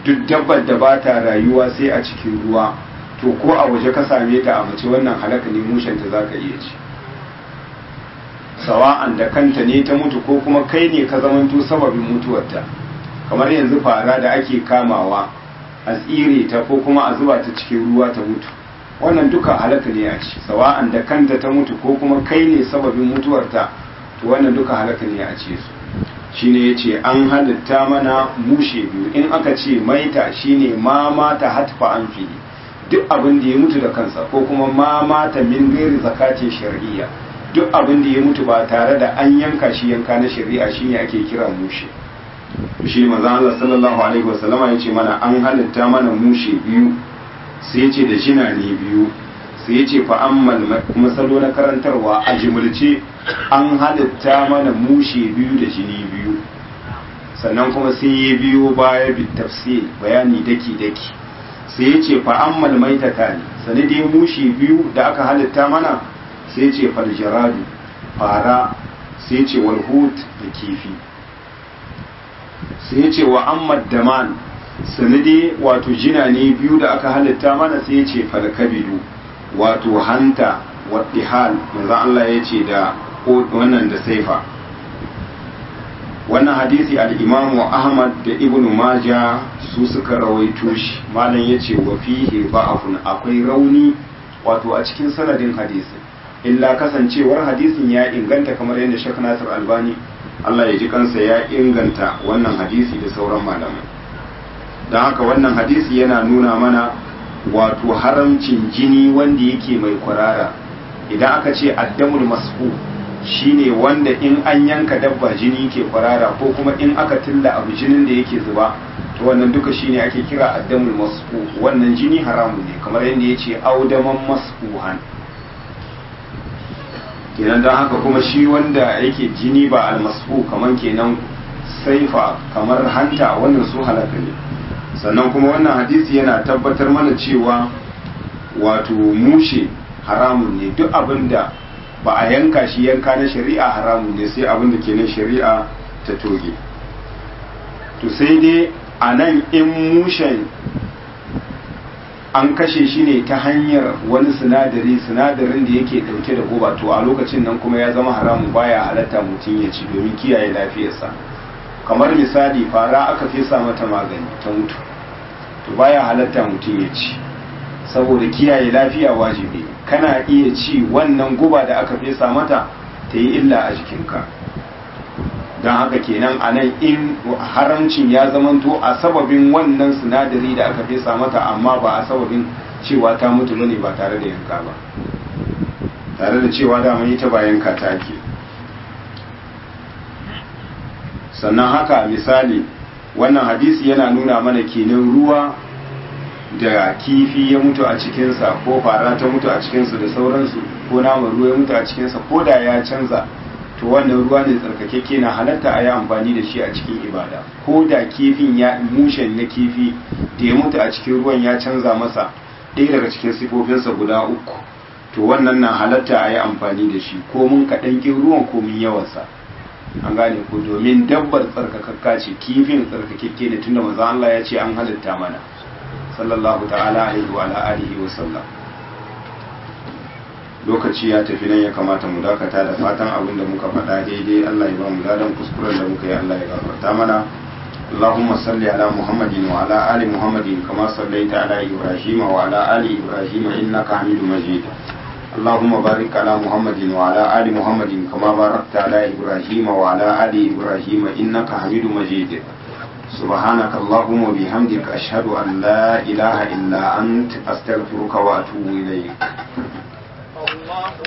duk dabbar da ba ta rayuwa sai a cikin ruwa to ko a waje ka same ta a mace wannan halaka ne mushanta za ka iya ci sawa'an da kanta ne ta mutu ko kuma kai ne ka zamanto sababin mutuwarta kamar yanzu fara da ake kamawa a tsire ta ko kuma a zuba ta cikin ruwa ta mutu wannan duka halaka ne a ci sawa'an da kanta ta mutu ko kuma kai ne sababin mutuwarta to wannan duka halaka ne a ce su shine yace an halitta mana mushe biyu in aka ce maita shine ma mata hatfa an fili duk abin da ya mutu da kansa ko kuma ma mata min gairi zakatin shar'iyya duk abin da ya mutu ba tare da an yanka shi yanka na shari'a shine ake kira mushe shi manzo Allah sallallahu alaihi wasallama yace mana an halitta mana mushe biyu sai yace da jina ne biyu sai yace fa ammal kuma salo na karantarwa a jimulce an halitta mana mushe biyu da jini biyu sannan kuma sai ya biyo baya bi tafsir bayani daki daki sai yace fa ammal maitata ne sani dai mushe biyu da aka halitta mana sai ce faljaradu fara sai ce walhut da kifi sai ce wa ammad daman sanade wato jina ne biyu da aka halitta mana sai ce falkabidu wato hanta waddihal manzan Allah ya ce da wannan da saifa wannan hadisi al-imamu ahmad da ibnu maja su suka rawaito shi malam ya ce wa fihi ba'afun akwai rauni wato a cikin sanadin hadisi illa kasancewar hadisin ya inganta kamar yadda Sheikh Nasir Albani Allah ya ji kansa ya inganta wannan hadisi da sauran malamai don haka wannan hadisi yana nuna mana wato haramcin jini wanda yake mai kwarara idan aka ce addamul masfu shine wanda in an yanka dabba jini ke kwarara ko kuma in aka tilla abu jinin da yake zuba to wannan duka shine ake kira addamul masfu wannan jini haramu ne kamar yadda ya ce audaman masfuhan kenan don haka kuma shi wanda yake jini ba almasfu kamar kenan saifa kamar hanta wannan su halaka ne sannan kuma wannan hadisi yana tabbatar mana cewa wato mushe haramun ne duk abin da ba a yanka shi yanka na shari'a haramun ne sai abin da ke na shari'a ta toge to sai dai a nan in mushen an kashe shi ne ta hanyar wani sinadari sinadarin da yake dauke da guba to a lokacin nan kuma ya zama haramun baya halatta mutum ya ci domin kiyaye lafiyarsa kamar misali fara aka fesa mata magani ta mutu to baya halatta mutum ya ci saboda kiyaye lafiya wajibi kana iya ci wannan guba da aka fesa mata ta yi illa a jikinka don haka kenan a nan in haramcin ya zamanto a sababin wannan sinadari da aka fesa mata amma ba a sababin cewa ta mutu ne ba tare da yanka ba tare da cewa dama ita ba yanka ta ake sannan haka misali wannan hadisi yana nuna mana kenan ruwa da kifi ya mutu a cikinsa ko fara ta mutu a cikinsa da sauransu ko naman ruwa ya mutu a cikinsa ko da ya canza to wannan ruwa ne tsarkakeke na halatta a yi amfani da shi a cikin ibada ko da kifin ya mushen na kifi da ya mutu a cikin ruwan ya canza masa ɗaya daga cikin sifofinsa guda uku to wannan na halatta a yi amfani da shi ko mun kaɗan ƙin ruwan ko mun yawansa an gane ko domin dabbar tsarkakakka ce kifin tsarkakeke ne tunda manzo Allah ya ce an halitta mana sallallahu ta'ala alaihi wa alihi wa sallam lokaci ya tafi nan ya kamata mu dakata da fatan abin da muka faɗa daidai Allah ya ba mu ladan kuskuren da muka yi Allah ya gafarta mana اللهم صل على محمد وعلى آل محمد كما صليت على إبراهيم وعلى آل إبراهيم إنك حميد مجيد اللهم بارك على محمد وعلى آل محمد كما باركت على إبراهيم وعلى آل إبراهيم إنك حميد مجيد سبحانك اللهم وبحمدك أشهد أن لا إله إلا أنت أستغفرك وأتوب إليك